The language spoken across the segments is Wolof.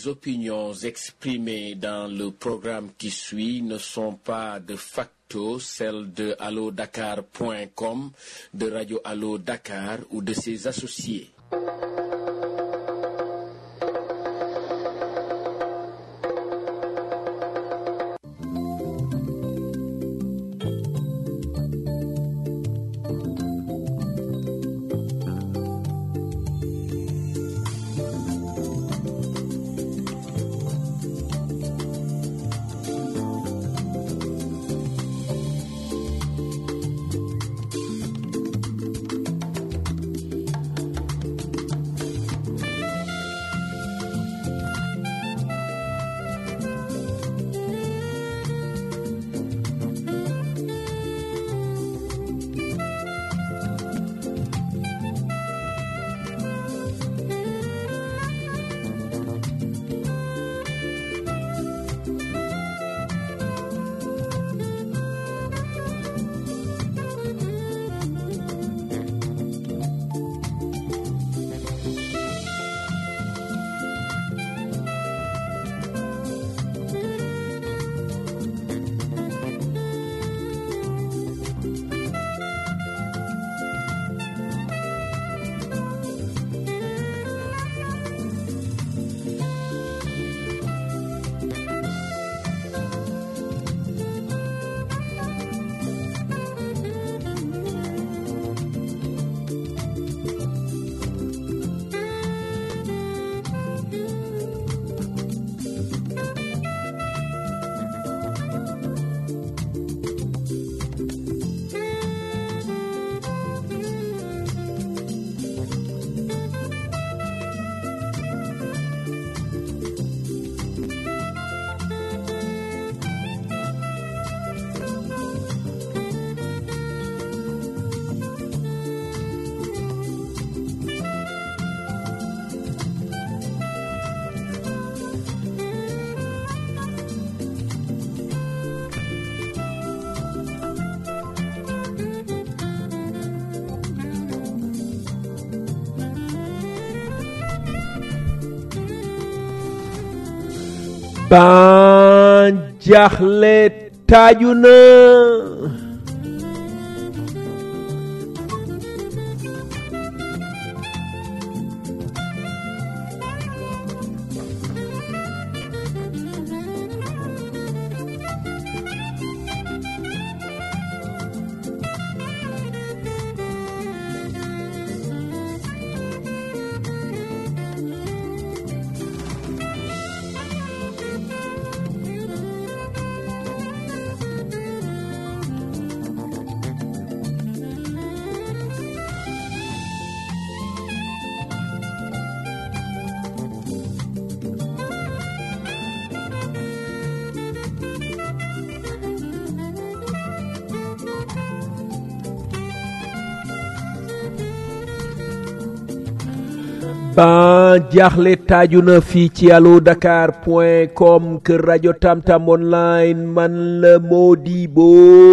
Les opinions exprimées dans le programme qui suit ne sont pas de facto celles de allodakar.com, de Radio Allo Dakar ou de ses associés. ban jaaxle taaju na ban jaaxle taaju na fii ci allo dakar point com kër rajo tamtam online man la Modibo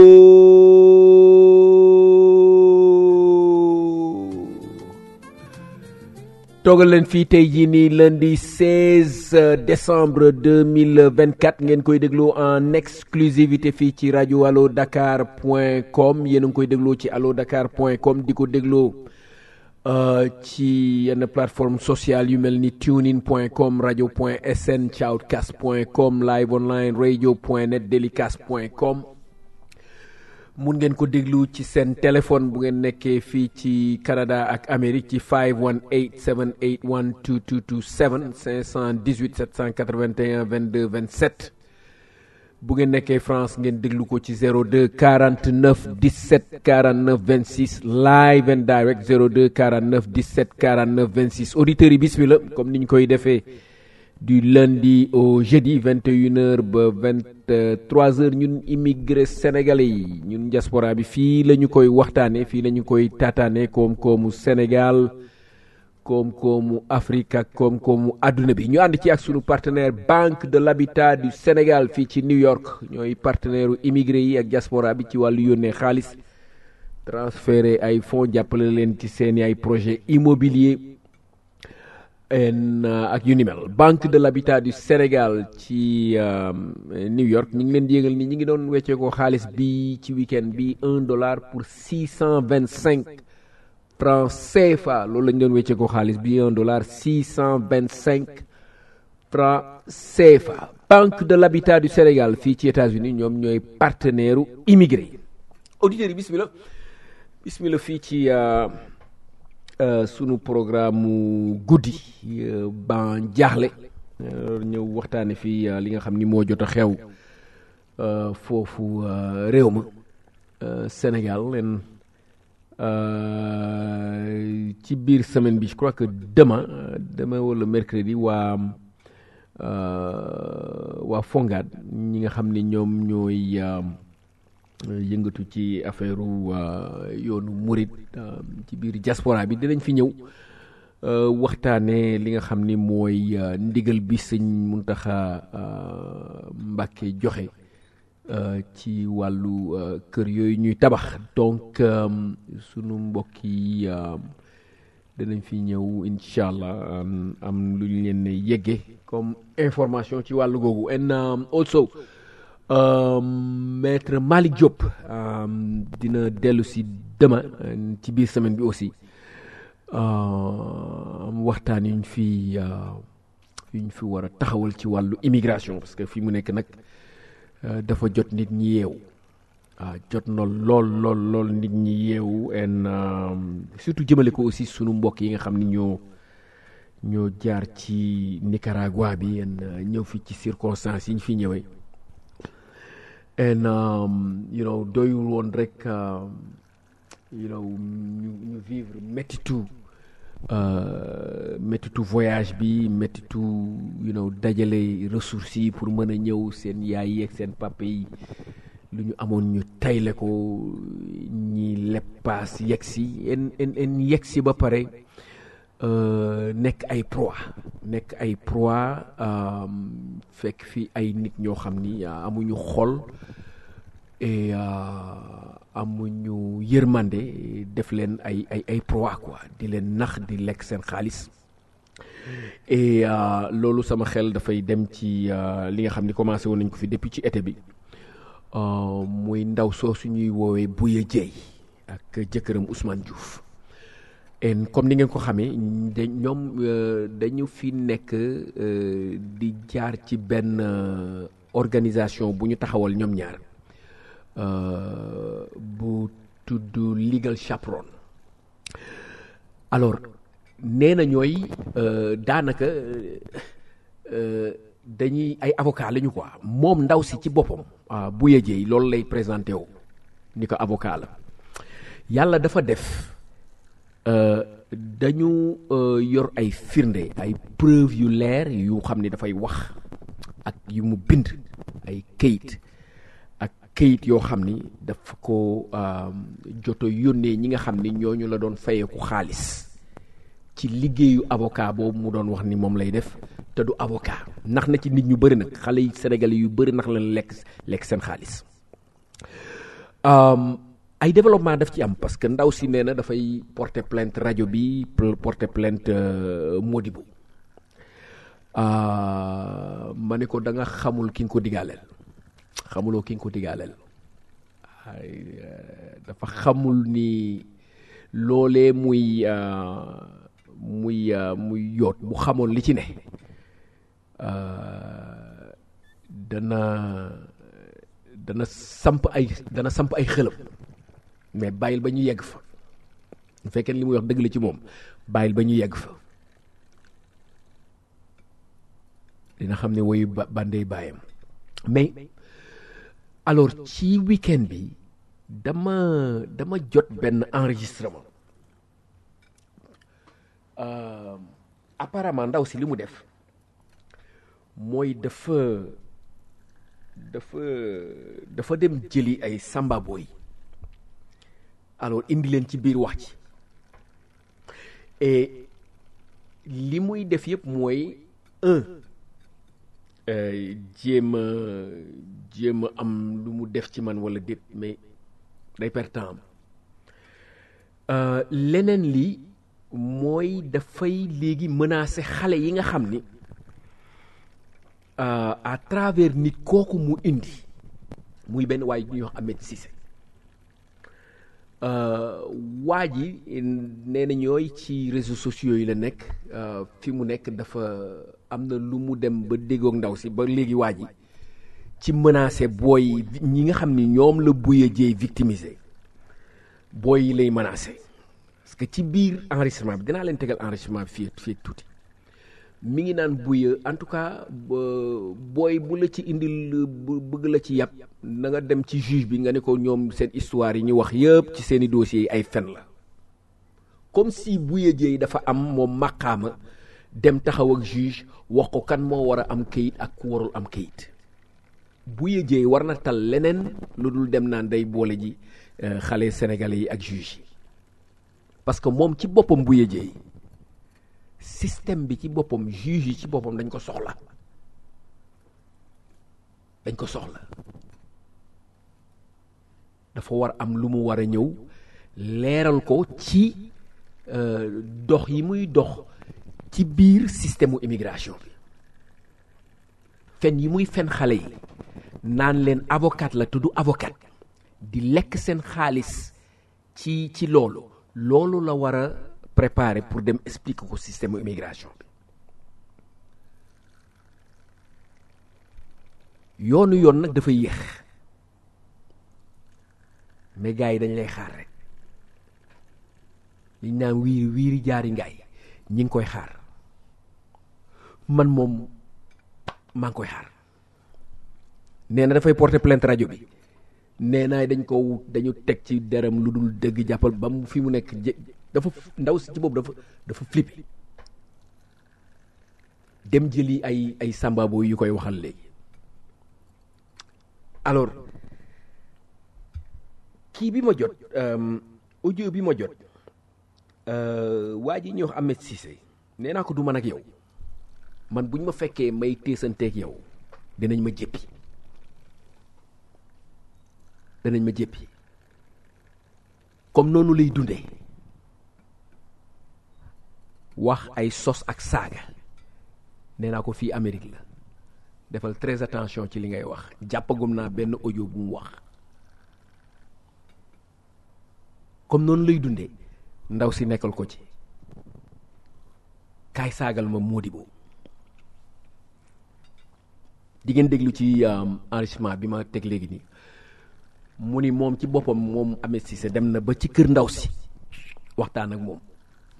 toogal leen fii tey jii nii lundi 16 décembre 2024 ngeen koy déglu en exclusivité fii ci rajo allo dakar point com yéen a ngi koy dégloo ci allo dakar point com di ko dégloo ci yenn plateforme sociale yu mel ni tunein point com radio point sn shoutcast point com live online radio point net delicast point com mun ngeen ko déglu ci seen téléphone bu ngeen nekkee fii ci Canada ak Amérique ci 518 781 2227 518 781 22 27 bu ngeen nekkee France ngeen déglu ko ci 02 49 17 49 26 live and direct 02 49 17 49 26 auditeurs yi bismillah comme ni ñu koy defee du lundi au jeudi 21h ba 23h ñun immigré sénégalais yi ñun diaspora bi fii la ñu koy waxtaanee fii la ñu koy taataanee koom-koomu Sénégal koom-koomu Afrique ak koom-koomu àdduna bi ñu ànd ci ak sunu partenaire Banque de l'Habitat du Sénégal fii ci New York ñooy partenaire immigré yi ak diaspora bi ci wàllu yónnee xaalis transféré ay fonds jàppale leen ci seeni ay projet immobilier en ak yu ni mel banque de l'habitat du Sénégal ci New York ñi ngi leen di yëgal ni ñi ngi doon weccee ko xaalis bi ci week-end bi un dollar pour six cent vingt cinq francs CFA loolu lañ doon weccee ko xaalis bi un dollar six cent vingt cinq francs CFA banque de l'habitat du Sénégal fii ci États-Unis ñoom ñooy partenaire u immigré auditeurs yi bismillah bismillah fii ci sunu programme mu guddi ban jaaxle ñëw waxtaane fii li nga xam ni moo jot a xew foofu réew ma Sénégal leen ci biir semaine bi je crois que demain demain wala mercredi waa waa Fongad ñi nga xam ni ñoom ñooy yëngatu ci affaire yoonu murit ci biir diaspora bi dinañ fi ñëw waxtaane li nga xam ni mooy ndigal bi sëñ Muntaxa Mbàkke joxe ci wàllu kër yooyu ñuy tabax donc sunu mbokk yi danañ fi ñëw incha allah am lu ñu leen yegge comme information ci wàllu googu and also maître Malick Diop dina dellu si demain ci biir semaine bi aussi am waxtaan yuñ fi yuñ fi war a taxawal ci wàllu immigration parce que fi mu nekk nag dafa jot nit ñi yeewu waaw jot na lool lool lool nit ñi yeewu en surtout jëmale ko aussi sunu mbokk yi nga xam ni ñoo ñoo jaar ci Nicaragua bi en ñëw fi ci circonstances yi ñu fi ñëwee and um, you know doyul woon rek you know ñu ñu vivre méttitu méttitu voyage bi méttitu you know dajale ressources yi pour mën a ñëw seen yaay yi ak seen papa yi lu ñu amoon ñu tayle ko ñi leppaas yegg si en en en yegg si ba pare nekk ay proie nekk ay proie fekk fi ay nit ñoo xam ni amuñu xol et amuñu yërmande def leen ay ay ay proie quoi di leen nax di lekk seen xaalis et loolu sama xel dafay dem ci li nga xam ni commencé woon nañ ko fi depuis ci été bi muy ndaw soosu ñuy woowee Bouya Dieye ak jëkkëram Ousmane Diouf en comme ni ngeen ko xamee da ñoom dañu fi nekk di jaar ci benn organisation bu ñu taxawal ñoom ñaar bu tudd Legal Chaperon alors nee na ñooy daanaka dañuy ay avocat lañu quoi moom ndaw si ci boppam bu yëjee loolu lay présenté wu ni ko avocat la yàlla dafa def dañu yor ay firnde ay preuve yu leer yu xam ni dafay wax ak yu mu bind ay kayit ak kayit yoo xam ni dafa ko joto yónnee ñi nga xam ni ñooñu la doon fayeeku xaalis ci liggéeyu avocat boobu mu doon wax ni moom lay def te du avocat nax na ci nit ñu bëri nag xale yi sénégalais yu bëri nax la lekk lekk seen xaalis ay développement daf ci am parce que ndaw si nee na dafay porter plainte rajo bi porter plainte Modibo ma ne ko da nga xamul ki nga ko digaaleel xamuloo ki nga ko digaaleel dafa xamul ni loolee muy muy muy yoot bu xamoon li ci ne dana dana samp ay dana samp ay xëlam mais bàyyil ba ñu yegg fa bu fekkee li muy wax dëgg la ci moom bàyyil ba ñu yegg fa dina xam ne woyu bandey bàyyam mais alors ci week-end bi dama dama jot benn enregistrement apparemment ndaw si li mu def mooy dafa dafa dafa dem jëli ay samba boy alors indi leen ci biir wax ci et li muy def yëpp mooy un jéem a jéem a am lu mu def ci man wala déet mais day perte temps am leneen li mooy dafay léegi menacer xale yi nga xam ni à travers nit kooku mu indi muy benn waay ñuy wax Ahmed Cissé waa ji nee na ñooy ci réseaux sociaux yi la nekk fi mu nekk dafa am na lu mu dem ba déggoog ndaw si ba léegi waa ji ci menacé booy ñi nga xam ni ñoom la buye jeey victimisé booy yi lay menacé parce que ci biir enregistrement bi dinaa leen tegal enregistrement bi fii fii tuuti mi ngi naan buye en tout cas booy bu la ci indil bëgg la ci yàpp na nga dem ci juge bi nga ne ko ñoom seen histoire yi ñu wax yëpp ci seeni dossiers yi ay fen la comme si buye jeey dafa am moom maqaama dem taxaw ak juge wax ko kan moo war a am kayit ak ku warul am kayit buye jeey war na tal leneen lu dul dem naan day boole ji xale sénégalais yi ak juge yi parce que moom ci boppam buye jeey système bi ci boppam juge yi ci boppam dañ ko soxla dañ ko soxla dafa war am lu mu war a ñëw leeral ko ci dox yi muy dox ci biir système mu immigration bi fen yi muy fen xale yi naan leen avocat la tudd avocat di lekk seen xaalis ci ci loolu loolu la war a préparer pour dem expliquer ko système mu immigration bi yoonu yoon nag dafa yéex mais gars yi dañ lay xaar rek liñ naan wiiri wiiri jaari ngaay ñi ngi koy xaar man moom maa ngi koy xaar nee na dafay porter plainte rajo bi nee naa dañ ko dañu teg ci deram lu dul dëgg jàppal ba mu fi mu nekk dafa ndaw si ci boobu dafa dafa flippé dem jëli ay ay sambabo yu koy waxal léegi alors kii bi ma jot audio bi ma jot waa ji ñuy wax Ahmed Cissé nee naa ko du man ak yow man bu ñu ma fekkee may téesanteeg yow dinañ ma jéppi danañ ma jéppi comme noonu lay dundee wax ay sos ak saaga nee naa ko fii Amérique la defal très attention ci li ngay wax jàppagum naa benn audio bu mu wax comme noonu lay dundee ndaw si nekkal ko ci kaay saagal ma Modibo di ngeen déglu ci enregistrement bi ma teg léegi nii mu ni moom ci boppam moom Ahmed Cissé dem na ba ci kër ndaw si waxtaan ak moom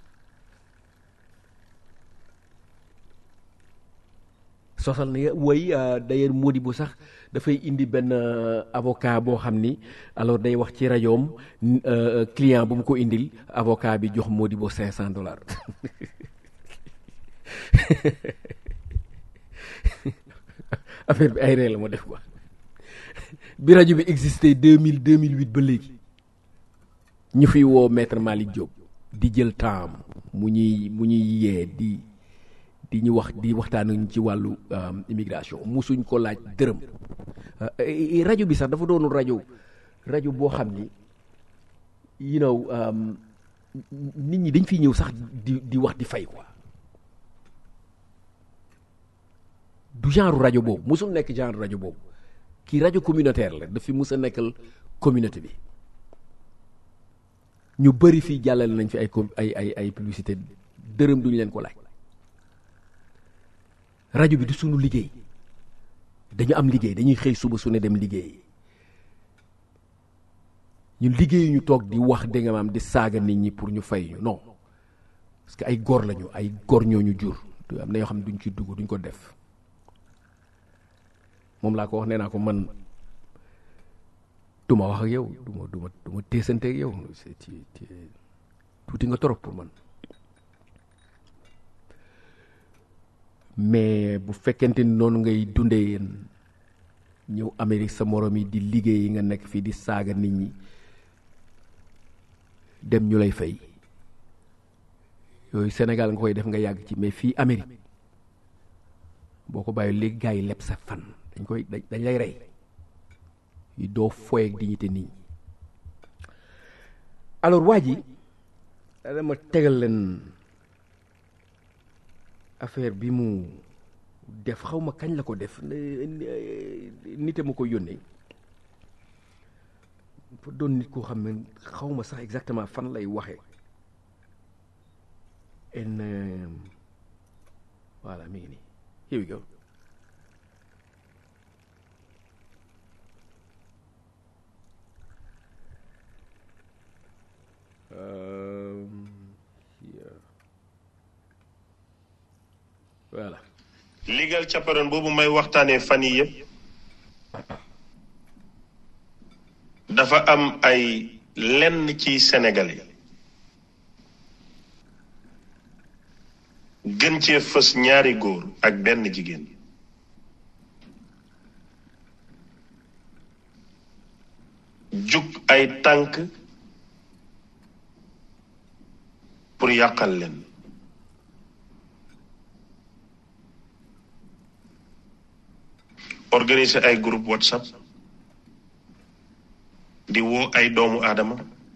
sosal na way d'ailleurs Modibo sax dafay indi benn avocat boo xam ni alors day wax ci rajoom client bu mu ko indil avocat bi jox Modibo cinq cent dollars affaire bi ay ree la ma def quoi bi rajo bi existé deux mille deux mille huit ba léegi ñu fiy woo maître Malick Diop di jël temps mu ñuy mu ñuy yee di di ñu wax di waxtaan ci wàllu immigration musuñ ko laaj dërëm rajo bi sax dafa doonu rajo rajo boo xam ni you know nit ñi dañ fiy ñëw sax di di wax di fay quoi du genre rajo boobu musul nekk genre rajo boobu kii rajo communautaire la dafi mus a nekkal communauté bi ñu bëri fii jàllale nañ fi ay ay ay ay publicité dërëm duñu leen ko laaj rajo bi du sunu liggéey dañu am liggéey dañuy xëy suba su ne dem liggéey ñun liggéey ñu toog di wax dégg nga maam di saaga nit ñi pour ñu fay ñu non parce que ay góor lañu ay góor ñoo ñu jur am na yoo xam ne duñ ci dugg duñ ko def moom laa ko wax nee naa ko man du ma wax ak yow du ma du ma du ma teesante ak yow ci tuuti nga torop pour man mais bu fekkente ni noonu ngay dundee yéen ñëw Amérique sa morom yi di liggéey yi nga nekk fii di saaga nit ñi dem ñu lay fay yooyu Sénégal nga koy def nga yàgg ci mais fii Amérique boo ko bàyyi léegi gars yi leb sa fan dañ koy dañ lay rey yi doo foy ak dignité nit ñi alors waa ji dama tegal leen affaire bi mu def xaw ma kañ la ko def nite ma ko yónnee fa doon nit koo xam ne xaw ma sax exactement fan lay waxe en voilà mi ngi nii here we go Um, here. voilà legal chaperon boobu may waxtaanee fan yi yëpp dafa am ay lenn ci Sénégalais gën cee fës ñaari góor ak benn jigéen jug ay tànk pour yàqal leen organiser ay groupe whatsapp di woo ay doomu aadama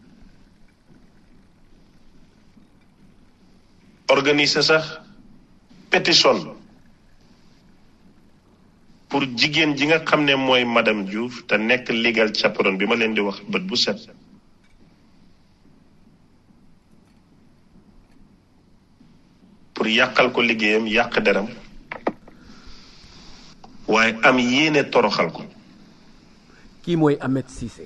organiser sax pétition pour jigéen ji nga xam ne mooy madame Diouf te nekk legal chaperon bi ma leen di wax bët bu set pour yàqal ko liggéeyam yàq deram waaye am yéene toroxal ko kii mooy Ahmed Cissé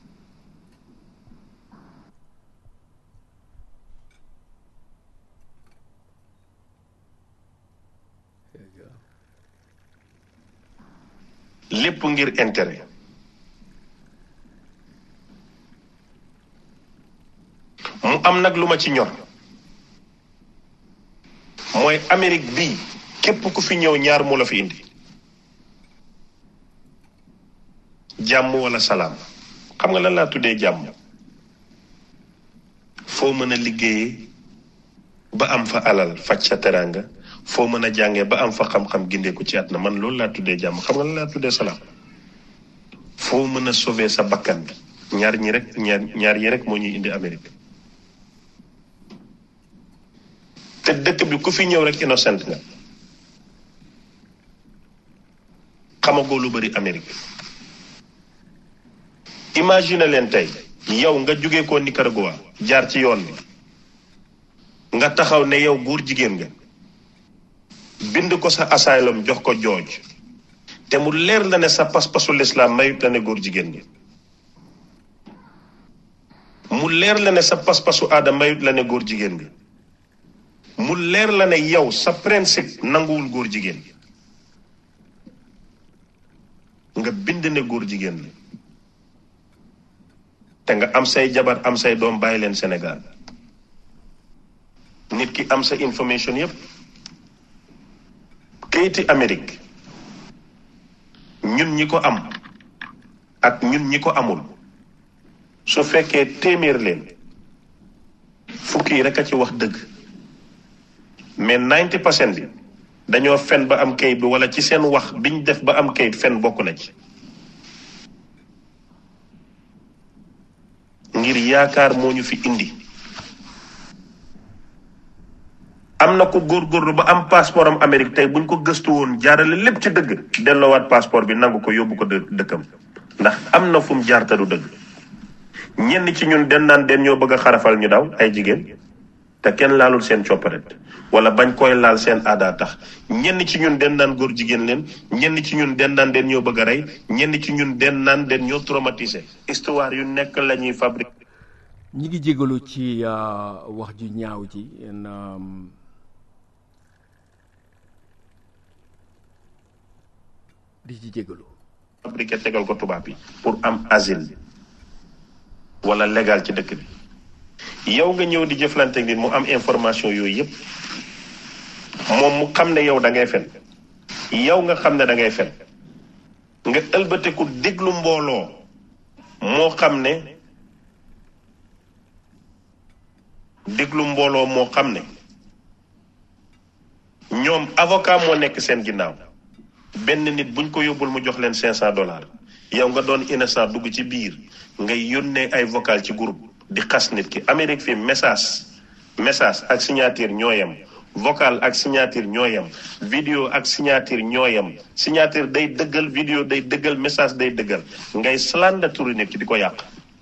lépp ngir intérêt mu am nag lu ma ci ñor mooy Amérique bii képp ku fi ñëw ñaar mu la fi indi jàmm wala salaam xam nga lan laa tuddee jàmm foo mën a liggéeyee ba am fa alal faj sa teraanga foo mën a jàngee ba am fa xam-xam gindeeku ci àdduna man loolu laa tuddee jàmm xam nga lan laa tuddee salaam foo mën a sauver sa bakkan bi ñaar ñi rek ñaar ñaar yi rek moo ñuy indi Amérique te dëkk bi ku fi ñëw rek innocent nga xamagoo lu bari Amérique imagine leen tey yow nga jóge ko Nicaragua jaar ci yoon bi nga taxaw ne yow góor jigéen nga bind ko sa asylum jox ko jooj te mu leer la ne sa pas-pasu lislaam mayut la ne góor jigéen nga mu leer la ne sa pas-pasu aada mayut la ne góor jigéen nga mu leer la ne yow sa principe nanguwul góor jigéen nga bind ne góor jigéen la te nga am say jabar am say doom bàyyi leen Sénégal nit ki am sa information yépp kayiti Amérique ñun ñi ko am ak ñun ñi ko amul su fekkee téeméer leen fukki yi rek a ci wax dëgg mais 90 percent bi dañoo fen ba am kayit bi wala ci seen wax biñ def ba am kayit fen bokk na ci ngir yaakaar moo ñu fi indi am na ko góorgóorlu ba am passeport am Amérique tey buñ ko gëstu woon jaarale lépp ci dëgg delloowaat passeport bi nangu ko yóbbu ko dë- dëkkam ndax am na fu mu jaar te du dëgg ñenn ci ñun den naan den ñoo bëgg a xarafal ñu daw ay jigéen te kenn laalul seen copparet wala bañ koy laal seen aada tax ñenn ci ñun den naan góor jigéen leen ñenn ci ñun den naan den ñoo bëgg a rey ñenn ci ñun den naan den ñoo traumatisé histoire yu nekk la ñuy fabriqué ñi ngi jégalu ci uh, wax ju ñaaw ji en, um, di ci jégalu fabriqué tegal ko tubaab yi pour am asile wala légal ci dëkk bi yow nga ñëw di jëflante nit mu am information yooyu yépp moom mu xam ne yow da ngay fen yow nga xam ne da ngay fen nga ëlbateku déglu mbooloo moo xam ne déglu mbooloo moo xam ne ñoom avocat moo nekk seen ginnaaw benn nit buñ ko yóbbul mu jox leen cinq cent dollars yow nga doon innocent dugg ci biir ngay yónnee ay vocal ci groupe di xas nit ki Amérique fi message message ak signature ñoo yem vocal ak signature ñoo yem vidéo ak signature ñoo yem signature day dëggal vidéo day dëggal message day dëggal ngay slander turu nit ki di ko yàq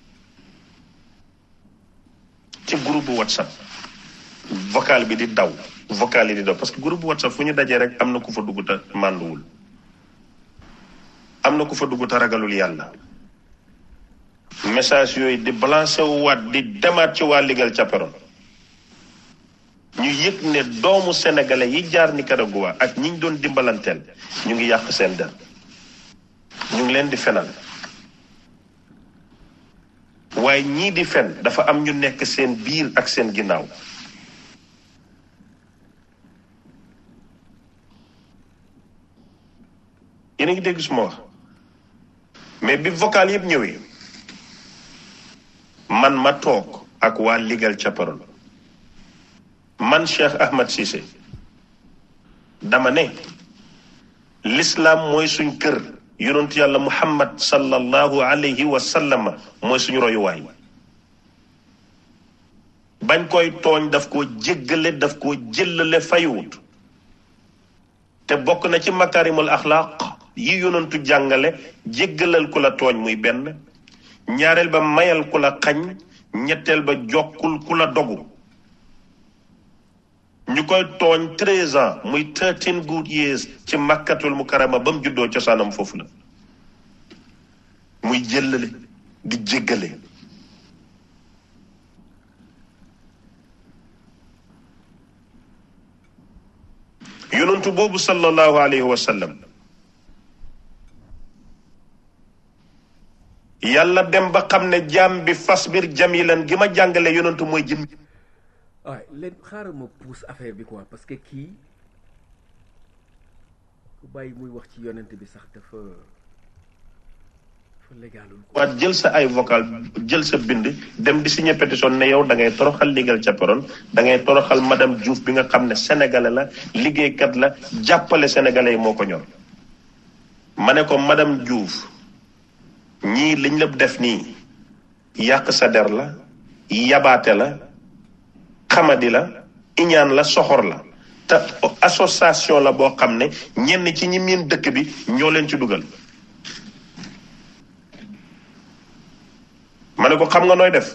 ci groupe bu whatsapp vocal bi di daw vocal yi di daw parce que groupe bu whatsapp fu ñu dajee rek am na ku fa dugg te mànduwul am na ku fa dugg te ragalul yàlla message yooyu di balancé wu waat di demaat ci waa ligal capparon ñu yëg ne doomu sénégalais yi jaar Nicaragua ak ñi ñu doon dimbalanteel ñu ngi yàq seen der ñu ngi leen di fenal waaye ñii di fen dafa am ñu nekk seen biir ak seen ginnaaw yéen a ngi dégg suma wax mais bi vocal yëpp ñëwee man ma toog ak waa ligal capparon man Cheikh Ahmad Cissé dama ne l'islam mooy suñ kër yonentu yàlla muhammad sallallahu alayhi wa sallam mooy suñu royuwaay bañ koy tooñ daf ko jéggale daf ko jëllale fayuwut te bokk na ci makarimul axlaaq yi yonentu jàngale jéggalal ku la tooñ muy benn ñaareel ba mayal ku la xañ ñetteel ba jokkul ku la dogu ñu koy tooñ treize ans muy thirteen good years ci makkatul mukarama ba mu juddoo cosaanam foofu la muy jëllale di jéggale yonentu boobu sallallahu alayhi wa sallam yàlla dem ba xam ne jaam bi fasbir jamilan gi ma jàngale yonentu mooy jëm waaye leen xaaral ma pousse affaire bi quoi parce que kii ku bàyyi muy wax ci yonent bi sax dafa dafa légalul quoi waat jël sa ay vocal jël sa bind dem di signer pétition ne yow da ngay toroxal ligal capparon da ngay toroxal madame Diouf bi nga xam ne sénégalais la liggéeykat la jàppale sénégalais yi moo ko ñor ma ne ko madame Diouf ñii liñ la def nii yàq sa der la yabaate la xamadi la iñaan la soxor la te association la boo xam ne ñenn ci ñi miin dëkk bi ñoo leen ci dugal ma ne ko xam nga nooy def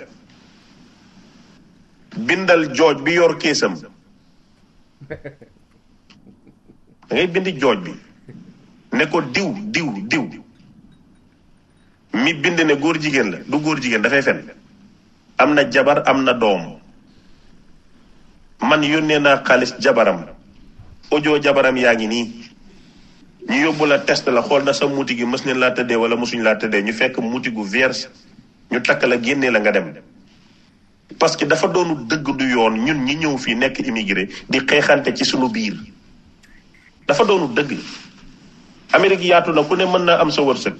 bindal jooj bi yor kéesam da ngay bindi jooj bi ne ko diw diw diw mi bind ne góor jigéen la du góor jigéen dafay fen am na jabar am na doom man yónnee naa xaalis jabaram audio jabaram yaa ngi nii ñu yóbbu la test la xool na sa muuti gi mës neen laa tëddee wala mësuñ laa tëddee ñu fekk muuti gu vierge ñu takk la génnee la nga dem parce que dafa doonu dëgg du yoon ñun ñi ñëw fii nekk immigré di xeexante ci sunu biir dafa doonu dëgg Amérique yaatu na ku ne mën naa am sa wërsëg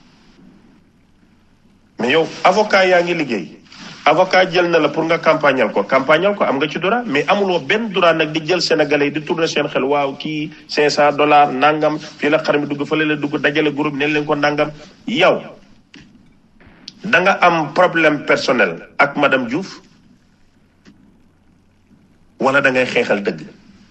mais yow avocat yaa ngi liggéey avocat jël na la pour nga campagnal ko campagnal ko am nga ci droit mais amuloo benn droit nag di jël sénégalais yi di tourner seen xel waaw kii 500 dollars nangam fii la xar mi dugg fële la dugg dajale groupe ne leen ko nangam yow da nga am problème personnel ak madame Diouf wala da ngay xeexal dëgg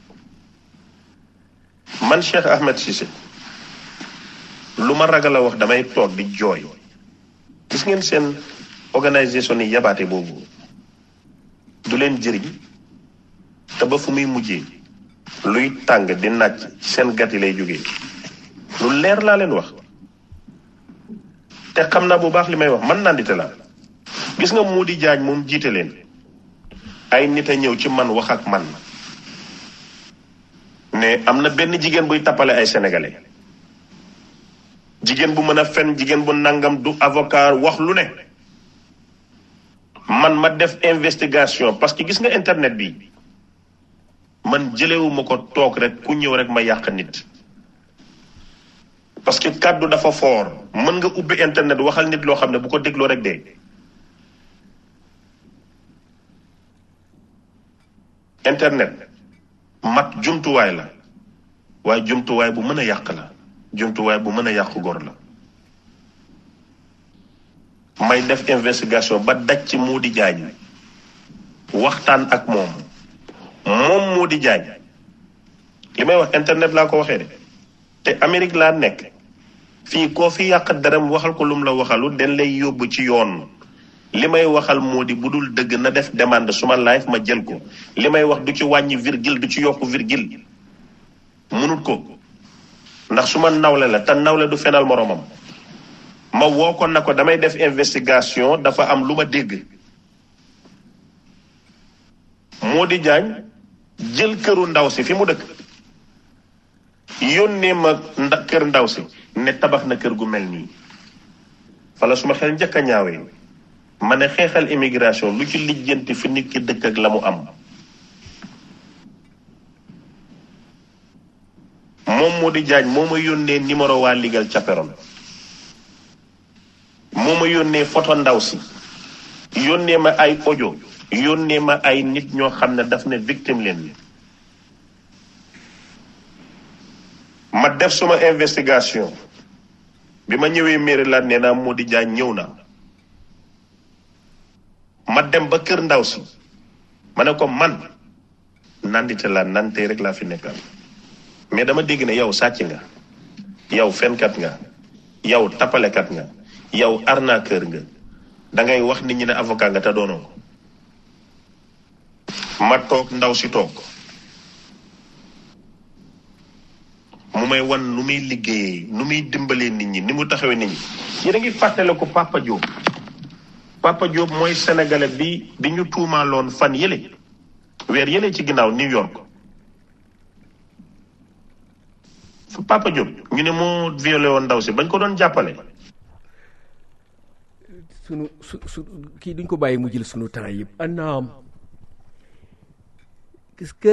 man Cheikh Ahmed Cissé lu ma ragal a wax damay toog di jooy gis ngeen seen organisation yi yabaate boobu du leen jëriñ te ba fu muy mujjee luy tàng di nàcc seen gat yi lay jógee lu leer laa leen wax te xam naa bu baax li may wax man nandite laa gis nga mu di jaaj moom jiite leen ay nit a ñëw ci man wax ak man ne am na benn jigéen buy tappale ay sénégalais jigéen bu mën a fen jigéen bu nangam du avocat wax lu ne man ma def investigation parce que gis nga internet bi man jëlewuma ko toog rek ku ñëw rek ma yàq nit parce que kàddu dafa fort mën nga ubbi internet waxal nit loo xam ne bu ko dégloo rek dee internet mat jumtuwaay la waaye jumtuwaay bu mën a yàq la jumtuwaay bu mën a yàq góor la may def investigation ba daj ci Mody Diagne waxtaan ak moom moom moo di jaay li may wax internet laa ko waxee de te Amérique laa nekk fii koo fi yàq daram waxal ko lum la waxalu den lay yóbbu ci yoon li may waxal moo di bu dul dëgg na def demande suma live ma jël ko li may wax du ci wàññi virgule du ci yokk virgule munut ko ndax su ma nawle la te nawle du fenal moromam ma woo ko na ko damay def investigation dafa am lu ma dégg moo di jaañ jël këru ndaw si fi mu dëkk yónnee ma nda kër ndaw si ne tabax na kër gu mel nii fala suma xel njëkk a ñaawee ma ne xeexal immigration lu ci lijjanti fi nit ki dëkk ak la mu am moom moo di jaañ moo ma yónnee numéro waa ligal caperon moo ma yónnee photo ndaw si yónnee ma ay audio yónnee ma ay nit ñoo xam ne daf ne victime leen ma def suma investigation bi ma ñëwee Maryland nee naa moo di jaañ ñëw na ma dem ba kër ndaw si ma ne ko man nandite laa nante rek laa fi nekkal mais dama dégg ne yow sàcc nga yow fenkat nga yow tapalekat nga yow arnaqueur nga da ngay wax nit ñi ne avocat nga te doonoo ko ma toog ndaw si toog mu may wan nu muy liggéeyee nu muy dimbalee nit ñi ni mu taxawee nit ñi yéen a ngi fàttale ko Papa Diop Papa Diop mooy sénégalais bi bi ñu tuumaaloon fan yële weer yële ci ginnaaw New York fu Papa Diop ñu ne moo violé woon ndaw si bañ ko doon jàppale sunu su su kii duñ ko bàyyi mu jël sunu temps yëpp anaam est-ce que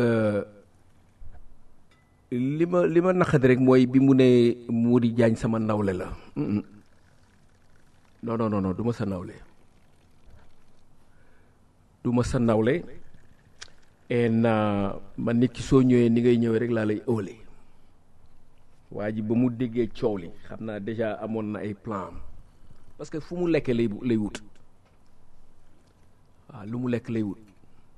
li ma li ma naqadi rek mooy bi mu ne mu di jaañ sama nawle la non non non non du ma sa nawle du ma sa nawle en man nit ki soo ñëwee ni ngay ñëwee rek laa lay ëwale waa ji ba mu déggee coow li xam naa déjà amoon na ay plan parce que fu mu lekkee lay lay wut waaw lu mu lekk lay wut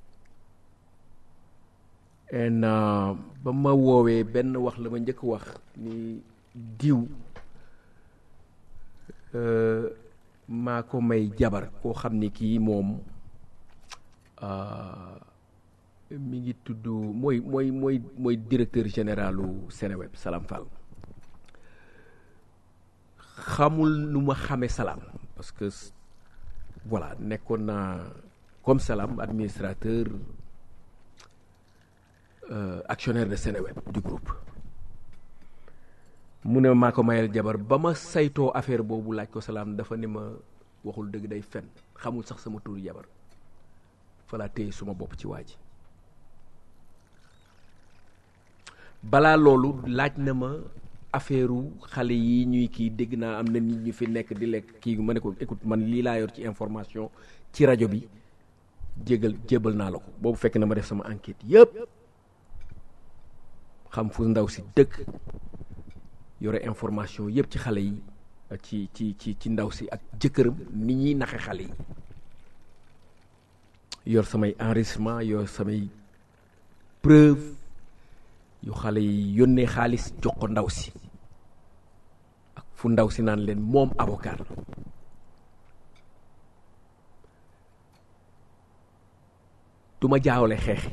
en ba ma woowee benn wax la ma njëkk wax ni diw maa ko may jabar koo xam ni kii moom mi ngi tudd mooy mooy mooy mooy directeur généralu Seneweb Salam Fall xamul nu ma xamee Salam parce que voilà nekkoon naa comme Salam administrateur euh, actionnaire de Seneweb du groupe mu ne maa ko mayal jabar ba ma saytoo affaire boobu laaj ko Salam dafa ne ma waxul dëgg day fen xamul sax sama turu jabar fa laa téye suma bopp ci waa ji balaa loolu laaj na ma affaire xale yi ñuy kii dégg naa am na nit ñu fi nekk di lekk kii ma ne ko écoute man lii laa yor ci information ci rajo bi jégal jébal naa la ko boobu fekk na ma def sama enquête yëpp xam fu ndaw si dëkk yore information yëpp ci xale yi ci ci ci ci ndaw si ak jëkkëram ni ñuy naxe xale yi yor samay enregistrement yor samay preuve yu xale yi yónnee xaalis jox ko ndaw si ak fu ndaw si naan leen moom avocat la du ma jaawale xeex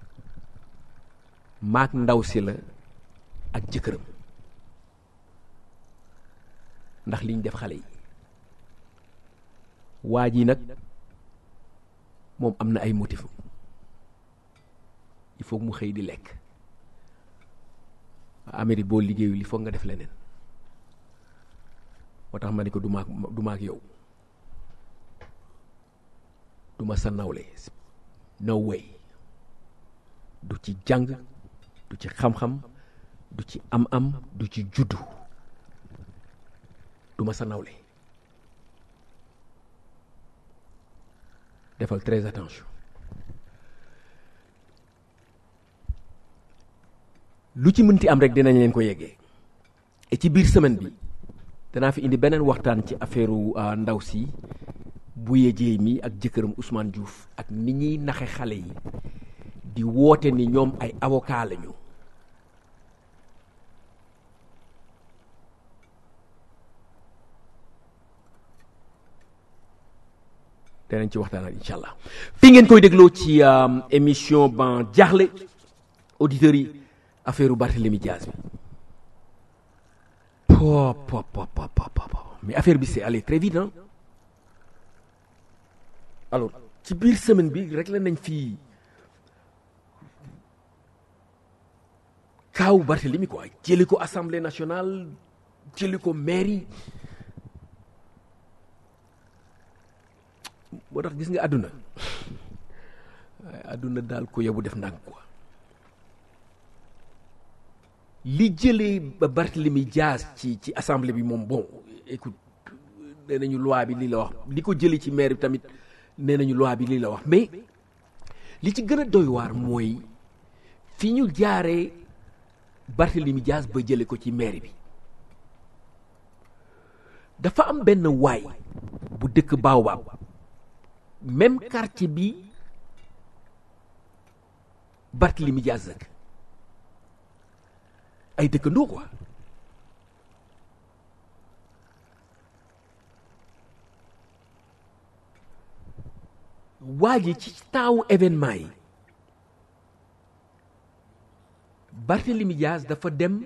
maak ndaw si la ak jëkkëram ndax liñ def xale yi waa ji nag moom am na ay motif il faut mu xëy di lekk Amérique boo liggéeyul il faut nga def leneen moo tax ma ne ko du maak du maak yow du ma sa nawle no way du ci jàng du ci xam-xam du ci am-am du ci juddu du ma sa nawle defal très attention lu ci mënti am rek dinañ leen ko yeggee et ci biir semaine bi danaa fi indi beneen waxtaan ci affaire ndaw si Bouye Dieye mi ak jëkkëram Ousmane Diouf ak ni ñuy naxe xale yi di woote ni ñoom ay avocat lañu danañ ci waxtaanal incha allah fii ngeen koy dégloo ci émission ban jaaxle auditeurs yi affaire Barthélemy Diaz bi po po po po po mais affaire bi c'est allé très vite hein alors ci biir semaine bi rek la nañ fii kaaw Barthélemy quoi jëli ko assemblée nationale jëli ko mairie moo tax gis nga àdduna waaye àdduna daal ko yobu def ndànk quoi li jëlee ba Barthélemy Diaz ci ci assemblée bi moom bon écoute nee nañu loi bi lii la wax li ko jëlee ci maire bi tamit nee nañu loi bi lii la wax mais li ci gën a doy waar mooy fi ñu jaaree Barthélemy Diaz ba jële ko ci maire bi dafa am benn waay bu dëkk Baobab même quartier bi Barthélemy Diaz dëkk ay dëkkandoo quoi waa ji ci taawu événement yi Barthélemy Diaz dafa dem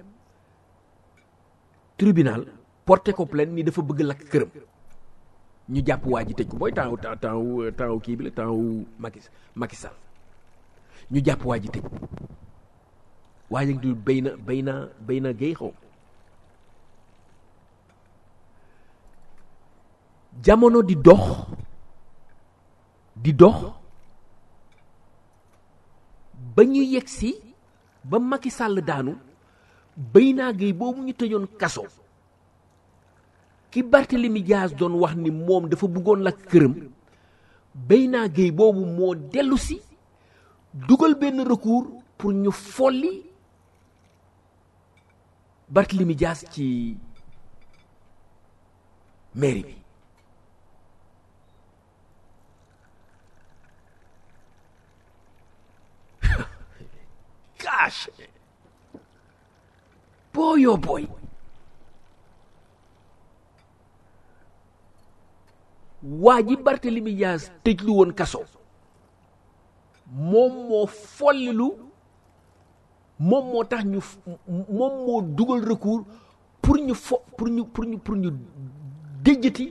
tribunal porté ko plainte ni dafa bëgg lakk këram ñu jàpp waa ji tëj ko mooy temps temps temps temps kii bi la temps Macky Macky Sall ñu jàpp waa ji tëj waa ji du béy na béy na béy na géey xaw jamono di dox di dox ba ñu yegg si ba Macky Sall daanu béy naa géey boobu ñu tëjoon kaso ki Barthélemy Diaz doon wax ni moom dafa bëggoon lakk këram béy naa géey boobu moo dellu si dugal benn recours pour ñu folli Barthélemy Diaz ci mairie bi gosh boy oh boy waa ji Barthélemy Diaz tëj lu woon kaso moom moo follilu moom moo tax ñu moom moo dugal recours pour ñu fo pour ñu pour ñu pour ñu déjjati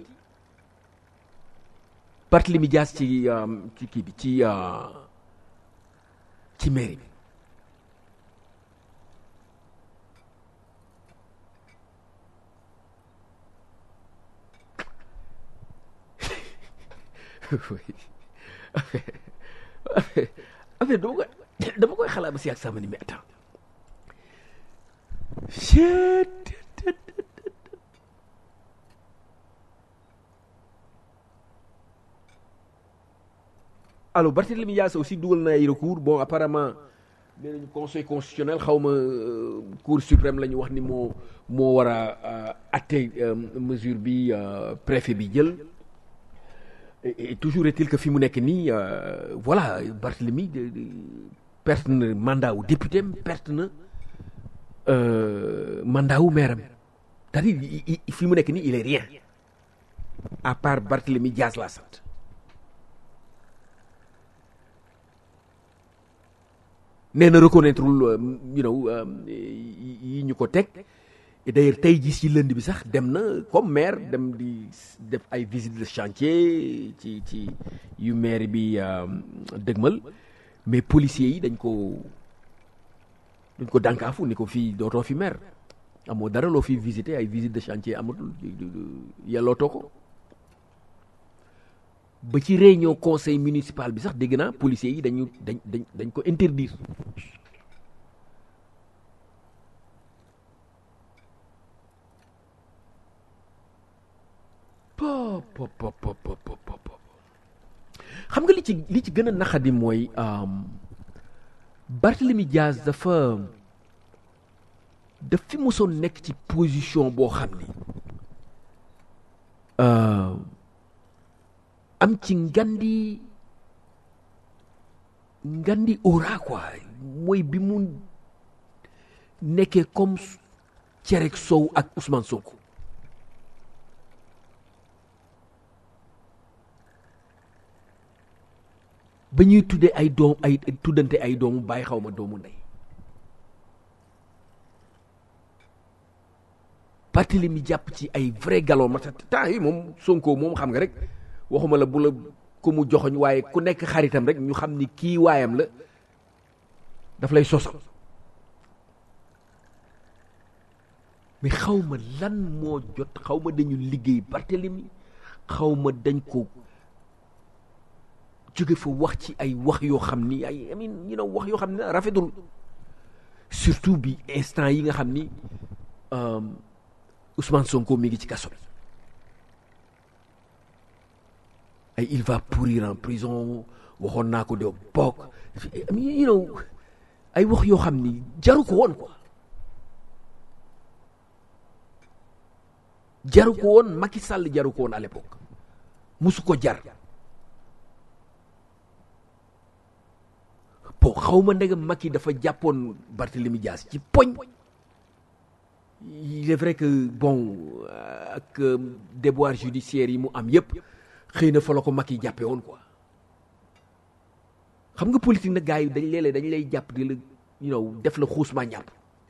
Barthélemy Diaz ci ci kii bi ci ci mairie bi affaire dama koy dama koy xalaat ba si ak sama ni mais attends alors Barthélemy Diaz aussi dugal na ay recours bon apparemment nee nañu conseil constitutionnel xaw ma cour suprême la ñu wax ni moo moo war a atte mesure bi préfet bi jël et toujours est-il que fi mu nekk nii voilà Barthélemy perte na mandat wu député am perte na mandat wu maire am c'est-à-dire fi mu nekk nii il est rien à part Barthélemy Diaz la sant nee na reconnaître you know yi ñu ko teg et d'ailleurs tey jii ci lënd bi sax dem na comme maire dem di def ay visite de chantier ci ci yu maire bi dëgmal mais policiers yi dañ ko dañ ko dànkaafu ni ko fii dootoo fi maire amoo dara loo fi visiter ay visite de chantier amatul yellootoo ko ba ci réunion conseil municipal bi sax dégg naa policiers yi dañu dañ dañ dañ ko interdire pop pop pop pop pop xam nga li ci li ci gën a naqadi mooy Barthélemy Diaz dafa daf fi mosoon nekk ci position boo xam ni am ci ngandi ngandi aura quoi mooy bi mu nekkee comme cerek sow ak Ousmane Sonko ba ñuy tuddee ay doom ay tuddante ay doomu bàyyi xaw ma doomu ndey parti mi jàpp ci ay vrai galon ma temps yi moom Sonko moom xam nga rek waxuma la bu la ku mu joxoñ waaye ku nekk xaritam rek ñu xam ni kii waayam la daf lay sosal mais xaw ma lan moo jot xaw ma dañu liggéey Barthélemy xaw ma dañ ko jóge fa wax ci ay wax yoo xam ni ay amin you know wax yoo xam ne rafetul surtout bi instant yi nga xam ni Ousmane Sonko mi ngi ci kaso bi ay il va pourrir en prison waxoon naa ko doo bokk you know ay wax yoo xam ni jaru ko woon quoi jaru ko woon Macky Sall jaru ko woon à l'époque musu ko jar bon xaw ma ndegam Macky dafa jàppoon Barthélemy Dias ci poñ il est vrai que bon ak déboire judiciaire yi mu am yépp xëy na fa la ko Macky jàppe woon quoi xam nga politique nag gars yi dañ léeg-léeg dañ lay jàpp di la you know def la xuusmaa ñàpp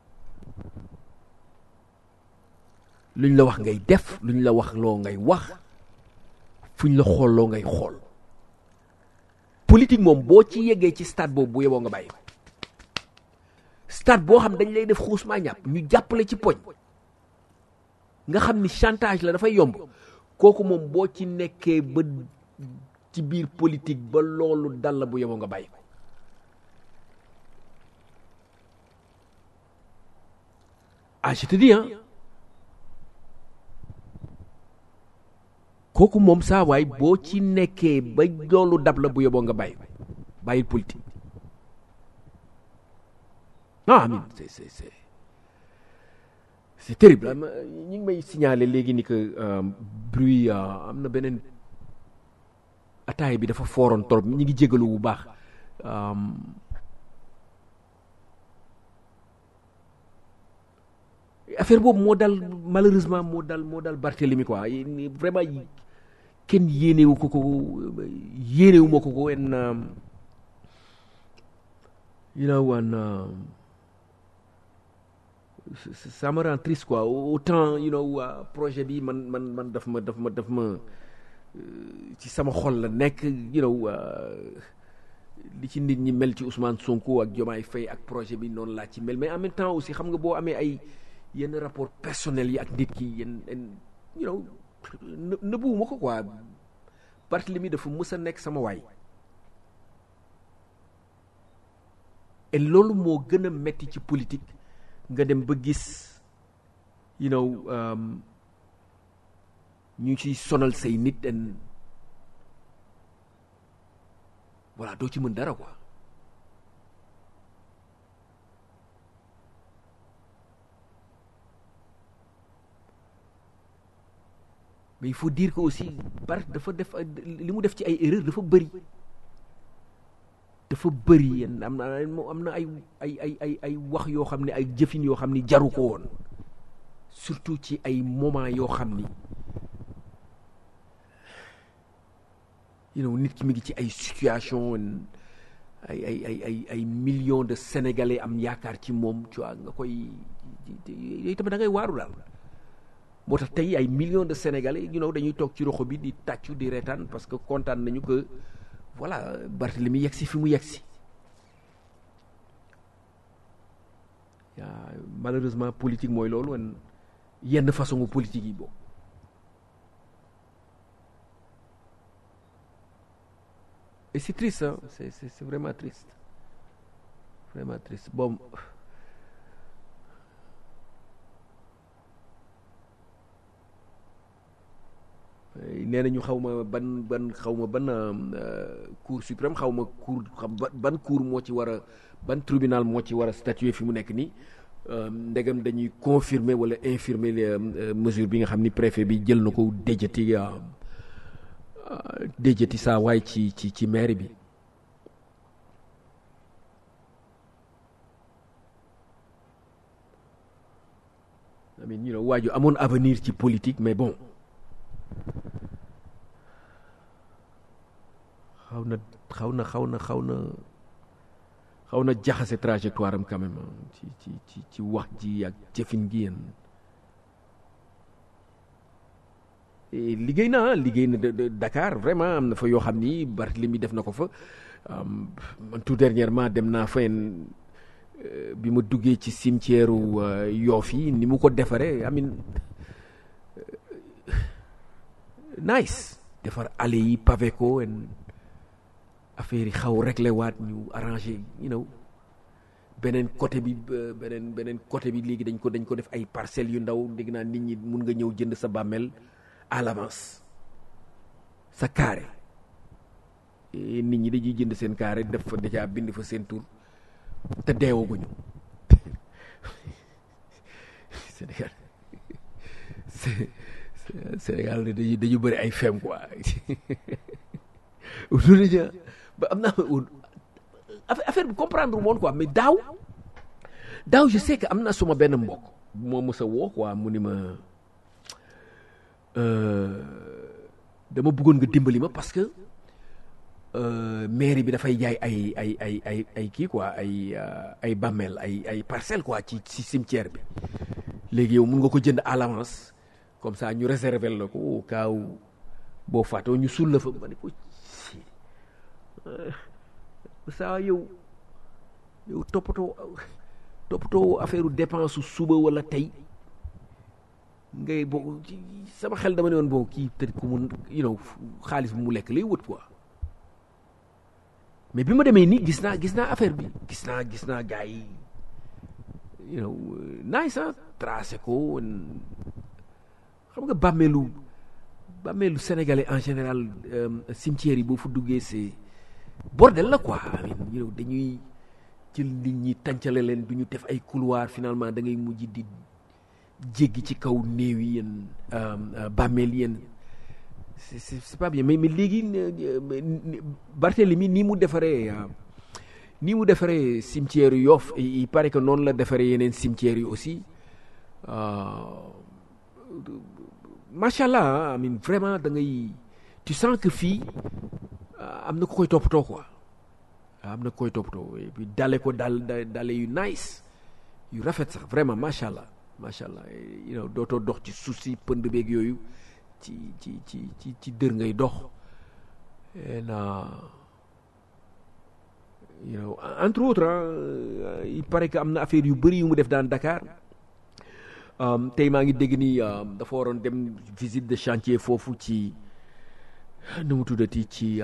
luñ la wax ngay def luñ la wax loo ngay wax fuñ la xool loo ngay xool politique moom boo ci yeggee ci stade boobu bu yeboo nga bàyyi stade boo xam dañ lay def xuusmaa ñàpp ñu jàppale ci poñ nga xam ni chantage la dafay yomb kooku moom boo ci nekkee ba ci biir politique ba loolu dal la bu yeboo nga bàyyi ko ah je te dis hein kooku moom saa waay boo ci nekkee ba loolu dab la bu yeboo nga bàyyi bàyyi politique ah amin c'est c'est c'est c'est terrible ñu ngi may signaler léegi ni que bruit am na beneen ataay bi dafa fooroon trop ñi ngi jégalu bu baax affaire boobu moo dal malheureusement moo dal moo dal Barthélemy quoi vraiment kenn yéenewu ko ko yéenewu ma ko ko en you know and ça me rend triste quoi autant you know projet bi man man man daf ma daf ma daf ma ci sama xol la nekk you know li ci nit ñi mel ci Ousmane Sonko ak Diomaye Faye ak projet bi noonu laa ci mel mais en même temps aussi xam nga boo amee ay yenn rapport personnel yi ak nit ki yenn you know nëbbuwuma ko quoi Barthélemy dafa mës a nekk sama waay et loolu moo gën a metti ci politique nga dem ba gis you know ñu ciy sonal say nit en voilà doo ci mën dara quoi mais il faut dire que aussi Barth dafa def li mu def ci ay erreur dafa bëri dafa bëri yenn am na am na ay ay ay ay ay wax yoo xam ne ay jëfin yoo xam ni jaru ko woon surtout ci ay moment yoo xam ni you know nit ki mi ngi ci ay situation ay ay ay ay ay millions de sénégalais am yaakaar ci moom tu vois nga koy yooyu tamit da ngay waaru daal moo tax tey ay millions de sénégalais you know dañuy toog ci roxo bi di tàccu di reetaan parce que kontaan nañu que voilà Barthélemy yegg si fi mu yegg si malheureusement politique mooy loolu wan yenn façon politique yi boobu et c'est triste hein c'est c'est c'est vraiment triste vraiment triste bon nee nañu xaw ma ban ban xaw ma ban cour suprême xaw ma cour xam ban cour moo ci war a ban tribunal moo ci war a statuer fi mu nekk nii ndegam dañuy confirmer wala infirmer mesure bi nga xam ni préfet bi jël na ko déjati déjati saa waay ci ci ci mairie bi I mean you know waaju amoon avenir ci politique mais bon xaw na xaw na xaw na xaw na xaw na jaxase trajectoire am quand même ci ci ci ci wax ji ak jëfin gi yéen liggéey na liggéey na Dakar vraiment am na fa yoo xam ni Barthélemy def na ko fa man tout dernièrement dem naa fa bi ma duggee ci cimetière Yoff yi ni mu ko defaree amin nice defar allées yi pavé ko en affaire yi xaw réglé waat ñu arrangé you know beneen côté bi beneen beneen côté bi léegi dañ ko dañ ko def ay parcelles yu ndaw dégg naa nit ñi mun nga ñëw jënd sa bàmmeel à l'avance sa carré nit ñi dañuy jënd seen carré def fa déjà bind fa seen tur te deewaguñu Sénégal Sénégal dañu dañu bëri ay fem quoi loolu ba am naa affaire bi comprendre moon quoi mais daaw daaw je sais que am na suma benn mbokk moo mës a woo quoi mu ni ma dama bëggoon nga dimbali ma parce que mairie bi dafay jaay ay ay ay ay ay kii quoi ay ay bàmmeel ay ay parcelles quoi ci ci cimetière bi léegi yow mun nga ko jënd à l'avance comme ça ñu réserver la ko au cas où boo faatoo ñu suul la fa ma ne ko saa yow yow toppatoo toppatoo affaire dépense su suba wala tey ngay bo sama xel dama ne woon bon kii peut-être ku mun you know xaalis bu mu lekk lay wët quoi mais bi ma demee nii gis naa gis naa affaire bi gis naa gis naa gars yi you know nice ah tracé ko xam nga bàmmeelu bàmmeelu sénégalais en général cimetière yi boo fa duggee c'est bordel la quoi you know dañuy jël nit ñi tàncale leen du ñu def ay couloir finalement da ngay mujj di jéggi ci kaw néew yi yéen bàmmeel yéen c'est c'est pas bien mais mais léegi Barthélemy nii mu defaree nii mu defaree cimetière yu Yoff il paraît que noonu la defaree yeneen cimetière yi aussi macha allah I mean vraiment da ngay tu sens que fii am na ku koy toppatoo quoi am na ku koy toppatoo et puis dale ko dal dale yu nice yu rafet sax vraiment macha allah macha allah you know dootoo dox ci suuf si pënd beeg yooyu ci ci ci ci ci dër ngay dox et you know entre autres il paraît que am na affaire yu bëri yu mu def dans Dakar tey maa ngi dégg ni dafa waroon dem visite de chantier foofu ci nu mu tuddati ci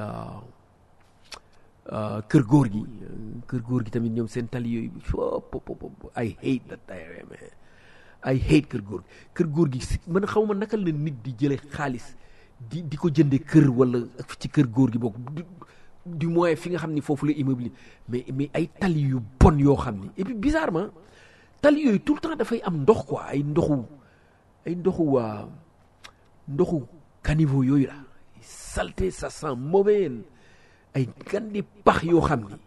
kër góor gi kër góor gi tamit ñoom seen tali yooyu ay hate that ay hate kër góor gi kër góor gi man xaw ma naka la nit di jële xaalis di di ko jënde kër wala ci kër góor gi bokk du moins fi nga xam ni foofu la immeuble mais mais ay tali yu bon yoo xam ni et puis bizarrement tali yooyu tout le temps dafay am ndox quoi ay ndoxu ay ndoxu waa ndoxu caniveau yooyu la saleté ça sent mauvais ay gandi pax yoo xam ni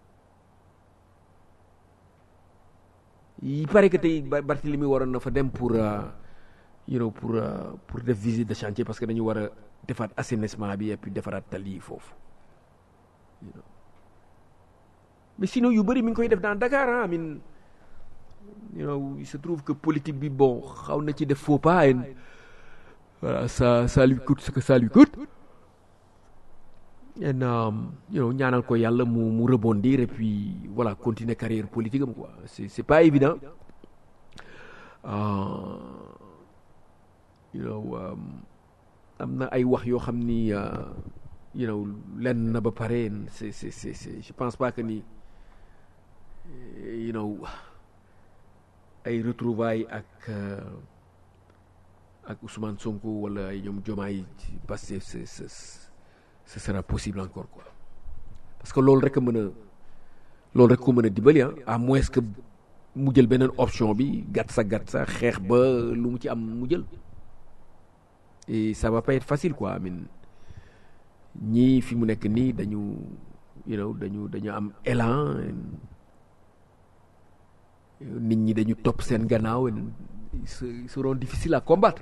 il paraît que tey Barthélemy waroon na fa dem pour you know pour pour def visite de chantier parce que dañu war a defaat assainissement bi et puis defaraat tali yi foofu mais sinon yu bëri mi ngi koy def dans Dakar ah I mean you know il se trouve que politique bi bon xaw na ci def faux pas et voilà ça ça lui coûte ce que ça lui coûte et you know ñaanal ko yàlla mu mu rebondir et puis voilà continuer carrière politique am quoi c'est c'est pas évident you know am na ay wax yoo xam ni you know lenn na ba pare c'est c'est c'est je pense pas que ni you know ay retrouvailles ak ak Ousmane Sonko wala ay ñoom Diomaye parce que c'est ce sera possible encore quoi parce que loolu rek a mën a loolu rek ko mën a dimbali à moins que mu jël beneen option bi gàtt sa gàtt sa xeex ba lu mu ci am mu jël et ça va pas être facile quoi I mean ñii fi mu nekk nii dañu you know dañu dañu am élan nit ñi dañu topp seen gannaaw ils seront difficiles à combattre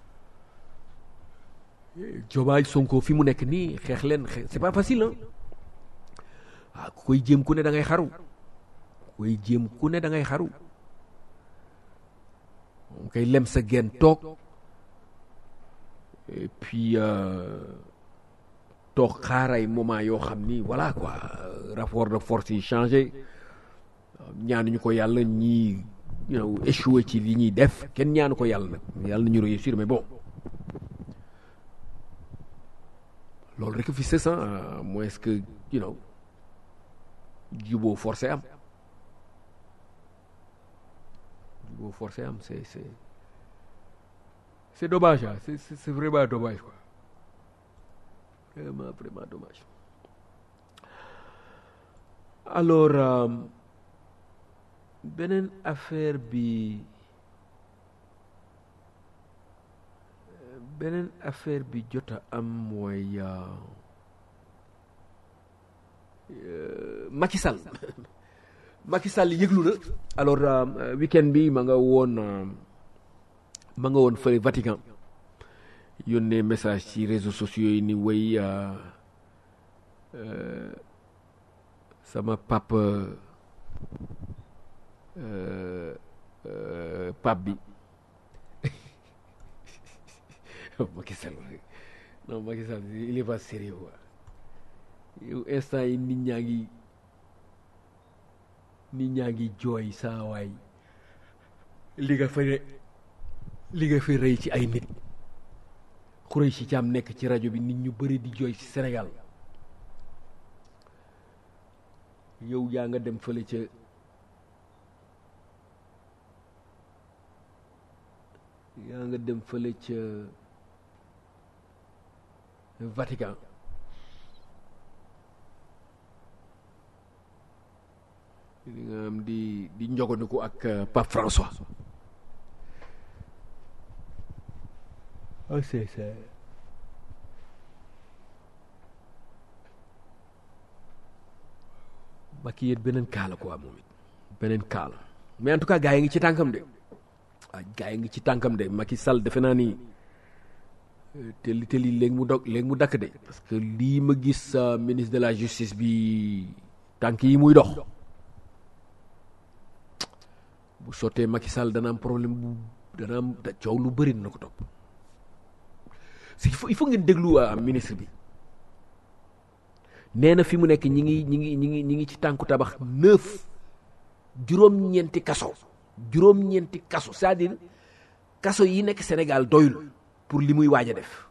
Diomaye Sonko fi mu nekk nii xeex leen c'est pas facile ah waaw ku koy jéem ku ne da ngay xaru ku koy jéem ku ne da ngay xaru moom koy lem sa genn toog et puis toog xaaray moment yoo xam ni voilà quoi rapport de force yi changé ñaanuñu ko yàlla ñii you know échoué ci li ñuy def kenn ñaanu ko yàlla nag yàlla nañu réussir mais bon loolu rek fi c'est ça moins est-ce que you know juboo forcé am juboo forcé am c'est c'est c'est dommage ah c'est c'est vraiment dommage quoi vraiment vraiment dommage alors euh, beneen affaire bi beneen affaire bi jot a am mooy Macky Sall Macky Sall yëglu na alors week-end bi ma nga woon ma nga woon fële Vatican yónnee message ci réseaux sociaux yi ni way sama papa pape bi Macky Sall non Macky Sall il est pas sérieux quoi yow instant yi nit ñaa ngi nit ñaa ngi jooy saa waay li nga fa li nga fi rëy ci ay nit xurëy si caam nekk ci rajo bi nit ñu bëri di jooy ci Sénégal yow yaa nga dem fële ca yaa nga dem fële ca Vatican li nga am di di njoganiku ak Pape François ah c'est c'est Macky yéen beneen kaala quoi moom it beneen kaala mais en tout cas gars yi ngi ci tànkam de waaw gars yi ngi ci tànkam de Macky Sall defe naa ni teli teli léegi mu dog léegi mu dakk de parce que lii ma gis ministre de la justice bi tànk yi muy dox bu sottee Macky Sall dana am problème bu dana am coow lu bëri na ko topp il faut il faut ngeen déglu ministre bi nee na fi mu nekk ñi ngi ñi ngi ñi ngi ñi ngi ci tànku tabax neuf juróom-ñeenti kaso juróom-ñeenti kaso c'est-à-dire kaso yi nekk Sénégal doyul pour li muy waaj a def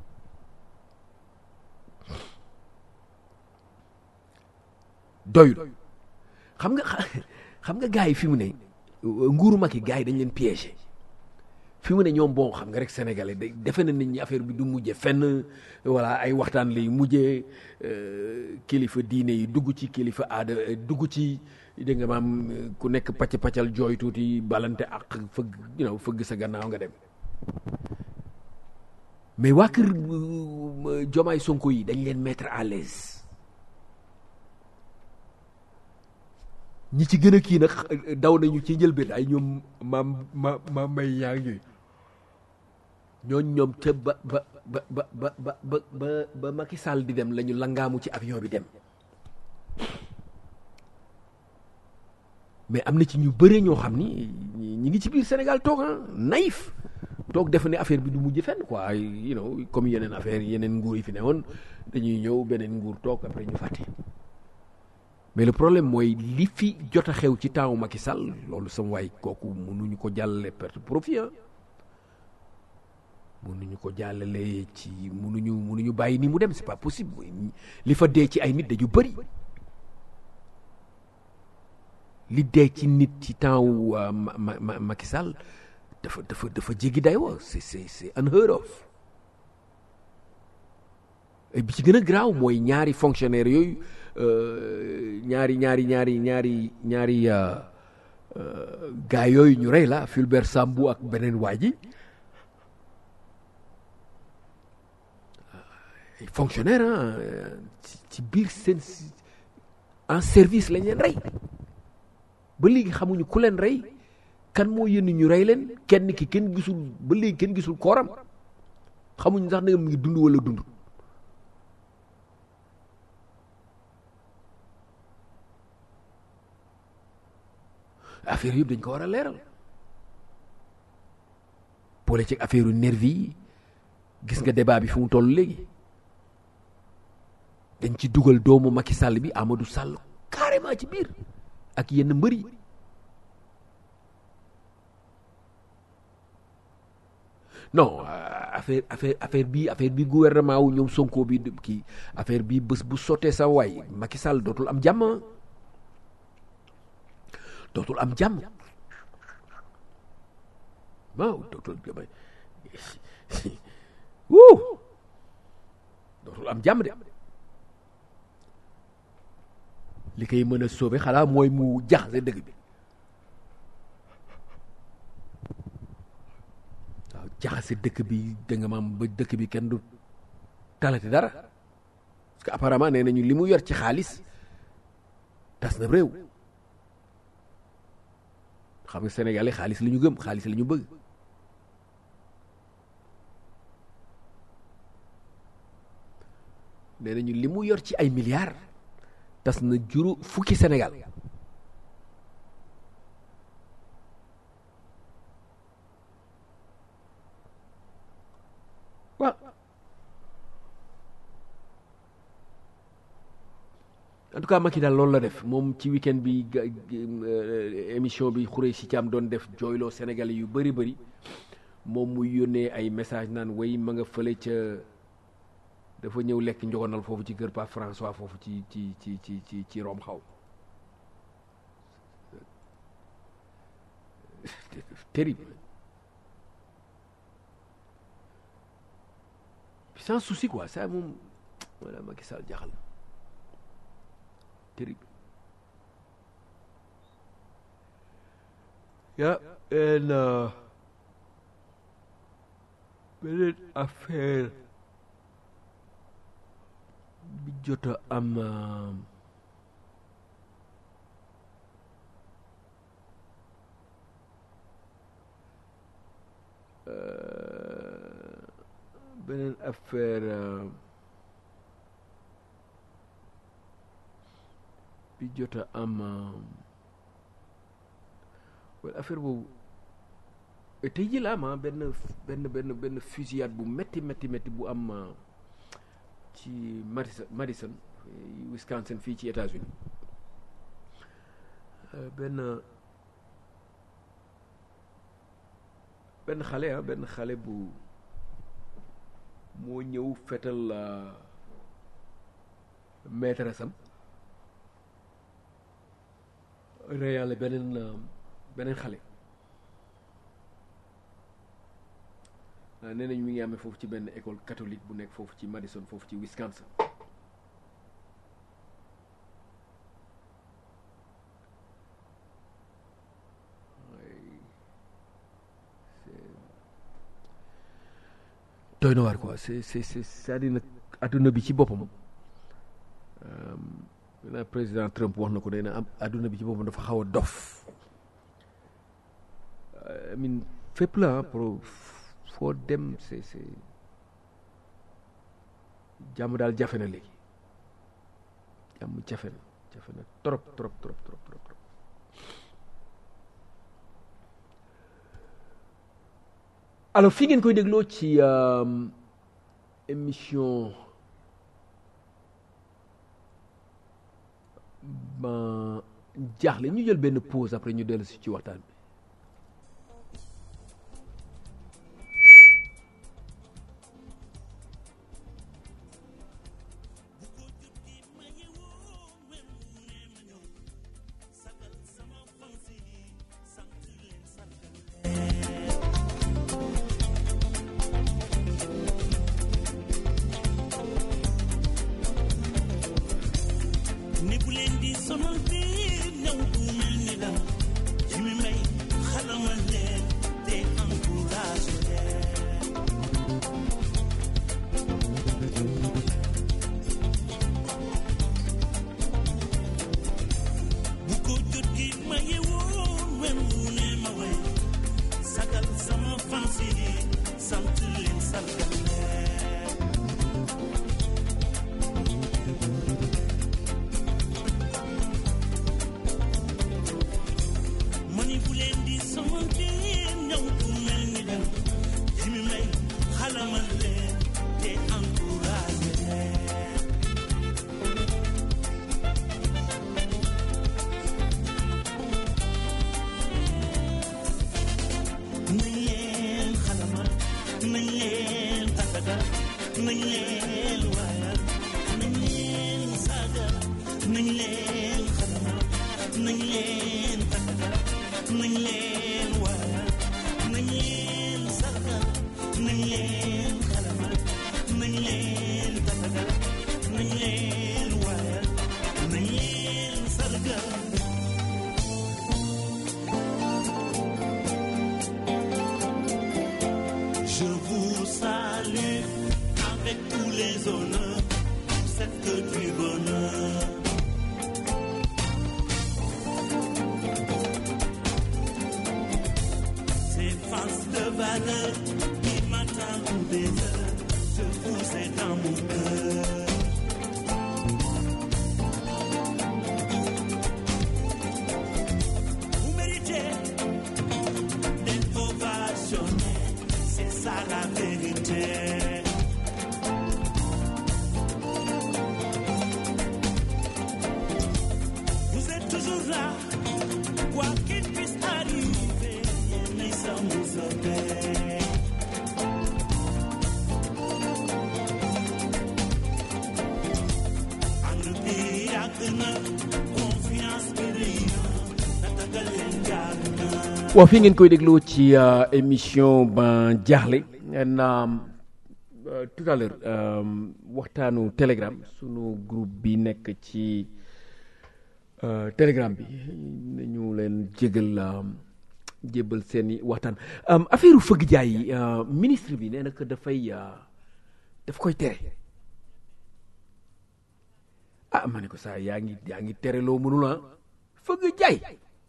doyul xam nga xam nga gars yi fi mu ne nguuru mag yi gars yi dañ leen piégé fi mu ne ñoom bon xam nga rek sénégalais da defe na nit ñi affaire bi du mujje fenn voilà ay waxtaan lay mujjee kilifa diine yi dugg ci kilifa aada dugg ci dégg nga maam ku nekk pacc paccal jooy tuuti balante ak fëgg you know fëgg sa gannaaw nga dem mais waa kër Jomaay Sonko yi dañ leen mettre à l'aise ñi ci gën a kii nag daw nañu ci njëlbeen ay ñoom maam ma ma may yaa ngi ñooñ ñoom ca ba ba ba ba ba ba ba ba Macky Sall di dem la ñu langaamu ci avion bi dem mais am na ci ñu bëre ñoo xam ni ñi ngi ci biir Sénégal toog ah naïf toog defe ne affaire bi du mujj fenn quoi you know comme yeneen affaire yeneen nguur yi fi ne woon dañuy ñëw beneen nguur toog après ñu fàtte mais le problème mooy li fi jot a xew ci temps Macky Sall loolu sama waay kooku mënuñu ko jàllale perte profit ah mënuñu ko jàllale ci mënuñu mënuñu bàyyi ni mu dem c'est pas possible li fa dee ci ay nit dañu bëri li dee ci nit ci temps wu Macky Sall dafa dafa dafa jéggi day wa c'est c'est c'est unheard of bi ci gën a graaw mooy ñaari fonctionnaire yooyu ñaari ñaari ñaari ñaari ñaari gaa yooyu ñu rey la Fulbert Sambou ak beneen waa ji fonctionnaire ah ci biir seen en service lañ leen rey ba léegi xamuñu ku leen rey kan moo yónni ñu rey leen kenn ki kenn gisul ba léegi kenn gisul kooram xamuñu sax ne mu ngi dund wala dund affaire yëpp dañ ko war a leeral boole ci affaire nervi yi gis nga débat bi fi mu toll léegi dañ ci dugal doomu Macky Sall bi Amadou Sall carrément ci biir ak yenn mbër yi non affaire affaire affaire bi affaire bi gouvernement wu ñoom Sonko bi kii affaire bi bés bu sottee sa waay Macky Sall dootul am jàmm dootul am jàmm waaw dootul wuu dootul am jàmm de li koy mën a sauver xalaa mooy mu jaxase dëgg bi waaw jaxase dëkk bi da nga maam ba dëkk bi kenn du talati dara parce que apparemment nee nañu li mu yor ci xaalis tas na réew xam nga sénégalais xaalis la ñu gëm xaalis la ñu bëgg nee nañu li mu yor ci ay milliards tas na juru fukki Sénégal waaw en tout cas Macky daal loolu la def moom ci week-end bi émission bi xuree si Thiam doon def jooyloo Sénégalais yu bëri bëri moom muy yónnee ay message naan way ma nga fële ca dafa ñëw lekk njogonal foofu ci kër Pape François foofu ci ci ci ci ci ci Rome xaw terrible sans souci quoi ça moom voilà Macky Sall jaxal terrible ya en beneen affaire bi jot a am beneen affaire bi jot a am wala affaire boobu tey ji la am benn benn benn benn fusillade bu metti metti metti bu am ci Madison Madison Wisconsin fii ci États-Unis benn benn xale ah benn xale bu moo ñëw fetal maîtresse am reyaale beneen beneen xale nee nañ mi ngi amee foofu ci benn école catholique bu nekk foofu ci Madison foofu ci Wisconsin doy na waar quoi c'est c'est c'est c'est-à-dire nag adduna bi ci boppam na président Trump wax na ko nee na am adduna bi ci boppam dafa xaw a dof amin fépp la pour foo dem c'est c'est jàmm daal jafe na léegi jàmm jafe na jafe na trop trop trop trop trop trop alors fii ngeen koy dégloo ci émission ba jaaxle ñu jël benn pause après ñu dellu si ci waxtaan bi ni bu leen di sonal biir ñëw bu mel ni la ci mi may xalamal leen te encourage leen nañ leen xalamal nañ leen tàggal nañ leen waral nañ leen sargal nañ leen xalamal nañ leen tàggal nañ leen waral nañ leen sargal Je vous salue avec tous les honneurs, cette que du bonheur. Ces faces de valeur qui m'attendent des heures, je vous ai dans mon cœur. Vous méritez d'être ovationné, c'est ça la vérité. Vous êtes toujours là, quoi qu'il puisse arriver, yéen sans vous obéir. ànd bi yàgg na confiance bi rëy na tatagal leen jaar na. waaw fii ngeen koy déglu ci euh, émission ban jaaxle en euh, tout à l'heure euh, waxtaanu telegram sunu groupe bi nekk ci euh, telegram bi nañu leen jégal euh, jébbal seeni waxtaan euh, affaire fëgg jaay yi euh, ministre bi nee na que dafay euh, daf koy tere ah ma ne ko saa yaa ngi yaa ngi tere loo mënul ah fëgg jaay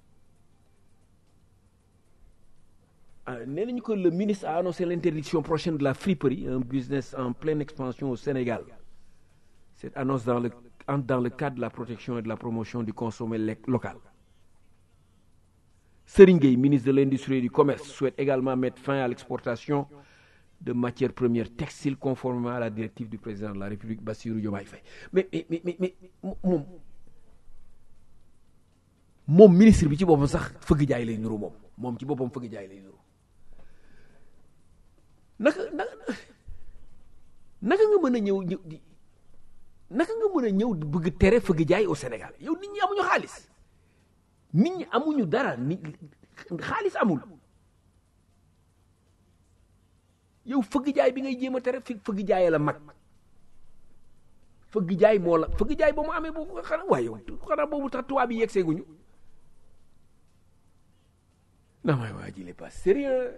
Ah, nee nañu que le ministre a annoncé l'interdiction prochaine de la friperie, un business en pleine expansion au Sénégal. Cette annonce dans le, entre dans le cadre de la protection et de la promotion du consommé lec- local. Serigne Gueye, ministre de l'Industrie et du Commerce, souhaite également mettre fin à l'exportation de matières premières textiles conformément à la directive du président de la République, Bassirou Diomaye Faye. Mais, mais, mais, mais, mais moom moom ministre bi ci boppam sax fëgg jaay lay nuru moom moom ci boppam fëgg jaay lay nuru naka naka naka nga mën a ñëw ñëw di naka nga mën a ñëw di bëgg tere fëgg jaay au Sénégal yow nit ñi amuñu xaalis nit ñi amuñu dara nit xaalis amul yow fëgg jaay bi ngay jéem a tere fi fëgg jaay la mag fëgg jaay moo la fëgg jaay ba mu amee boobu xanaa waaye yow xanaa boobu tax tubaab yi yegsee guñu non mais waa ji il est pas sérieux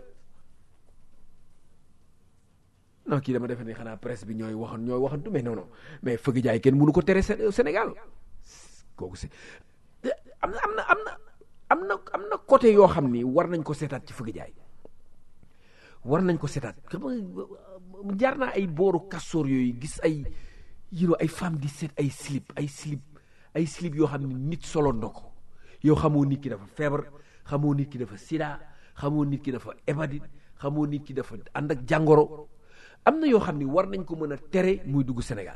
non kii dama defe ne xanaa presse bi ñooy waxan ñooy waxantu mais non non mais fëgg jaay kenn mënu ko tere Sé- Sénégal kooku c'est am na am na am na am na am na côté yoo xam ni war nañ ko seetaat ci fëgg jaay war nañ ko seetaat xam nga jaar naa ay booru kastoor yooyu gis ay you know, ay femme di seet ay slip ay slip ay slip yoo xam ne nit solo na ko yow xamoo nit ki dafa feebar xamoo nit ki dafa sida xamoo nit ki dafa hépatite xamoo nit ki dafa ànd ak jàngoro am na yoo xam ne war nañ ko mën a tere muy dugg Sénégal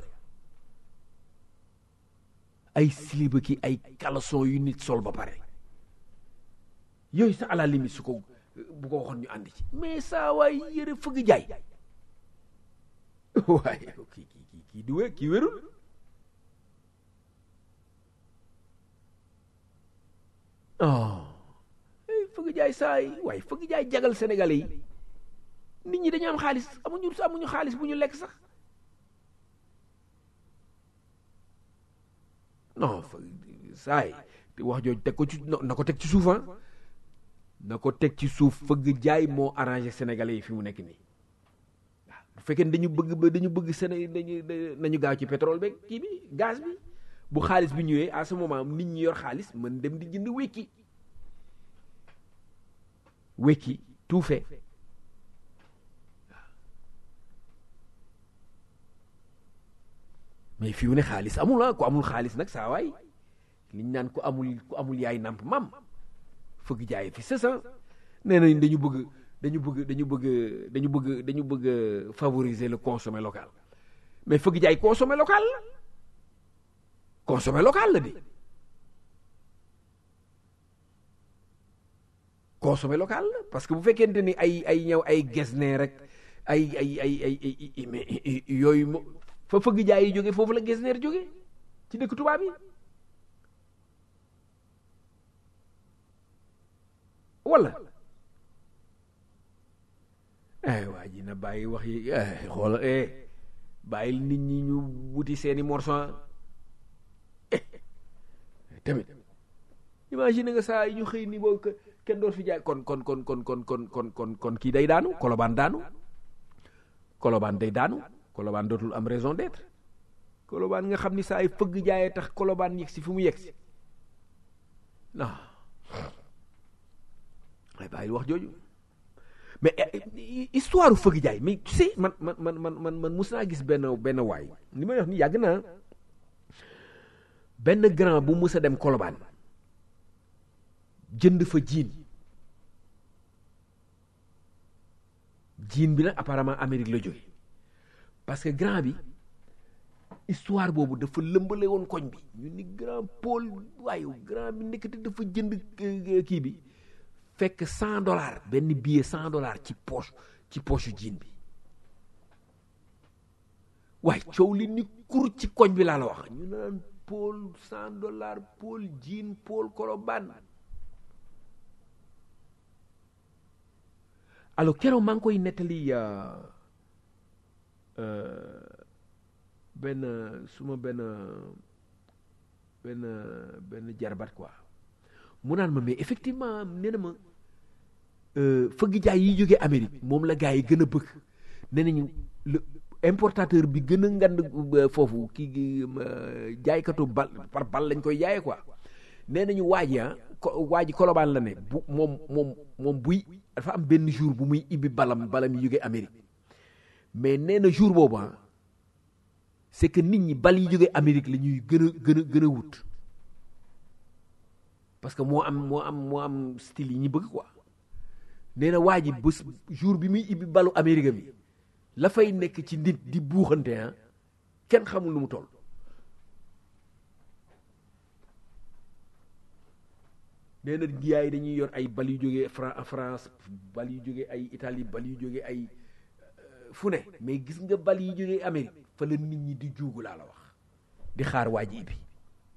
ay slip ki ay caleçon yu nit sol ba pare yooyu sax à la limite su ko bu ko waxoon ñu ànd ci mais saa waay yëre fëgg jaay waaye kii kii kii kii di wé kii wérul oh eh, fëgg jaay saa yi waaye fëgg jaay jagal sénégalais yi nit ñi dañu am xaalis amuñu amuñu xaalis bu ñu lekk sax non fëgg saa yi te wax jooju teg ko ci na na ko teg ci suuf ah na ko teg ci suuf fëgg jaay moo arrangé sénégalais yi fi mu nekk nii waaw bu fekkee ne dañu bëgg ba dañu bëgg Séné dañu nañu gaaw ci pétrole beeg kii bi gaz bi bu xaalis bi ñëwee à ce moment nit ñi yor xaalis mën dem di jënd wekki wekki tout fait mais fi mu ne xaalis amul ah ku amul xaalis nag saa waay liñ naan ku amul ku amul yaay namp mam fëgg jaay fi c'est ça nee nañ dañu bëgg dañu bëgg dañu bëgg dañu bëgg dañu bëgg favoriser le consommé local mais fëgg jaay consommé local la consommé local la di consommé local la parce que bu fekkente ni ay ay ñëw ay gesne rek ay ay ay ay ay mais yooyu mo fa fëgg jaay yi jóge foofu la gesneer jóge ci dëkk tubaab yi wala eh waa ji na bàyyi wax yi eh xoolal eh bàyyil nit ñi ñu wuti seeni morceau eh tamit imagine nga saa yi ñu xëy ni boo kenn doon fi jaay kon kon kon kon kon kon kon kon kon kii day daanu kolobaan daanu kolobaan day daanu kolobaan dootul am raison d'être kolobaan nga xam ni saa yi fëgg jaayee tax kolobaan yegg si fi mu yegg si non ay bàyyil wax jooju mais histoire u fëgg jaay mais tu sais man man man man man man mus naa gis benn benn waay li may wax ni yàgg naa benn grand bu mus a dem kolobaan jënd fa jiin jiin bi nag apparemment Amérique la jóge parce que grand bi histoire boobu dafa lëmbale woon koñ bi ñu ni grand Paul waaye grand bi nekkati dafa jënd kii bi fekk cent dollars benn billet cent dollars ci poche ci poche jiin bi waaye coow li ni kur ci koñ bi laa la wax ñu naan Paul cent dollars Paul jiin Paul Colobane alors keroog maa ngi koy nettali benn suma benn benn benn jarbat quoi mu naan ma mais effectivement nee na ma fëgg jaay yi jógee Amérique moom la gars yi gën a bëgg nee nañu le importateur bi gën a ngand foofu kii jaaykatu bal par bal lañ koy jaayee quoi nee nañu waa ji ah waa ji kolobaan la ne bu moom moom moom buy dafa am benn jour bu muy ibbi balam balam yi jógee Amérique mais nee na jour boobu ah c'est que nit ñi bal yi jógee Amérique la ñuy gën a gën a gën a wut parce que moo am moo am moo am style yi ñu bëgg quoi nee na waa ji bés jour bi muy ibbi balu Amérique bi la fay nekk ci nit di buuxante ah kenn xamul lu mu toll nee na giyaay dañuy yor ay bal yu jógee France bal yu jógee ay Italie bal yu jógee ay fu ne mais gis nga bal yi jógee Amérique fa la nit ñi di juugu laa la wax di xaar waa ji bi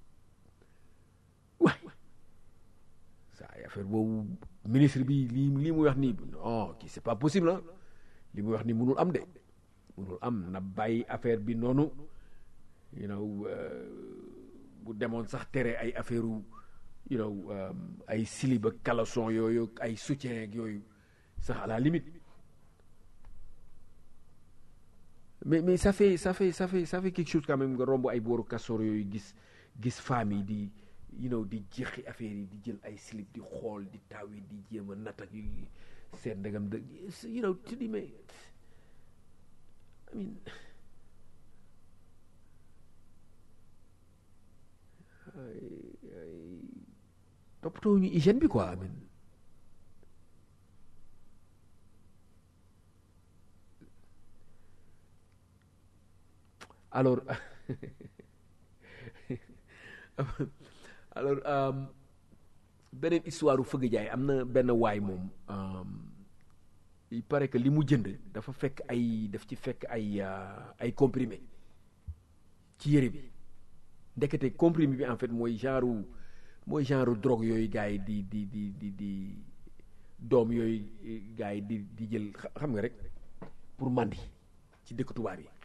waay saa affaire boobu ministre bi lii lii muy wax nii non kii c'est pas possible ah li muy wax nii mënul am de mënul am na bàyyi affaire bi noonu you know bu demoon sax tere ay affaire you know ay slip ak caleçon yooyu ay soutien ak yooyu sax à la limite mais mais ça fait ça fait ça fait ça fait quelque chose quand même nga romb ay booru kastoor yooyu gis gis famille di you know di jeexi affaire yi di jël ay slip di xool di taw yi di jéem a natt ak yu seen ndegam de you know tu dis mais I mean toppatoo ñu hygiène bi quoi amin alors alors beneen histoire u fëgg jaay am na benn waay moom il paraît que li mu jënd dafa fekk ay daf ci fekk ay ay comprimé ci yére bi ndekete comprimé bi en fait mooy genre mooy genre drogue yooyu gars yi di di di di di doom yooyu gars yi di di jël xam nga rek pour mandi ci dëkk tubaab yi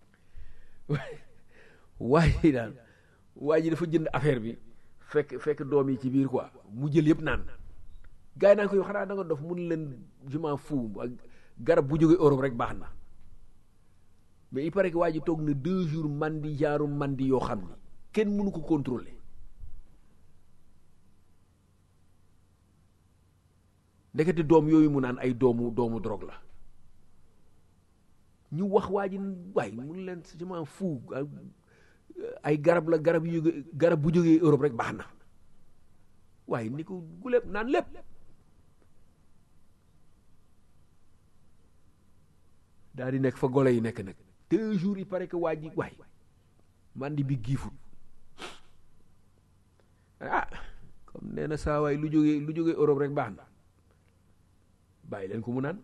waaye daal waa ji dafa jënd affaire bi fekk fekk doom yi ci biir quoi mu jël yëpp naan gars yi naan ko yow xanaa da nga dof mun leen je m'en fous ak garab bu jógee Europe rek baax na mais il paraît que waa ji toog na deux jours mandi genre mandi yoo xam ni kenn mënu ko contrôler ndekete doom yooyu mu naan ay doomu doomu drogue la ñu wax waa ji waay mun leen je m'en fous ay garab la garab yu jóge garab bu jógee Europe rek baax na waaye ni ko gulépp naan lépp daal di nekk fa golo yi nekk nag deux jours yi pare que waa ji waay mandi bi giifut ah comme nee na saa waay lu jógee lu jógee Europe rek baax na bàyyi leen ko mu naan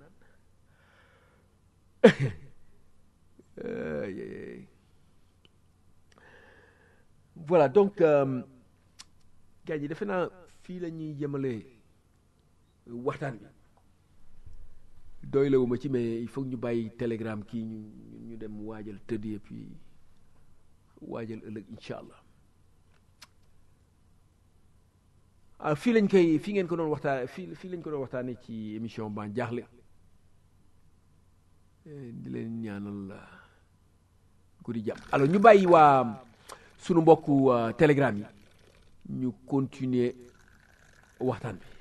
voilà donc gars yi defe naa fii la ñuy jëmale waxtaan bi doy lawuma ci mais il faut ñu bàyyi télégramme kii ñu ñu dem waajal tëdd et puis waajal ëllëg incha allah ah fii lañ koy fii ngeen ko doon waxtaan fii fii lañ ko doon waxtaanee ci émission ban jaaxle di leen ñaanal guddi jàmm alors ñu bàyyi waa sunu mbokku télégramme yi ñu continuer waxtaan bi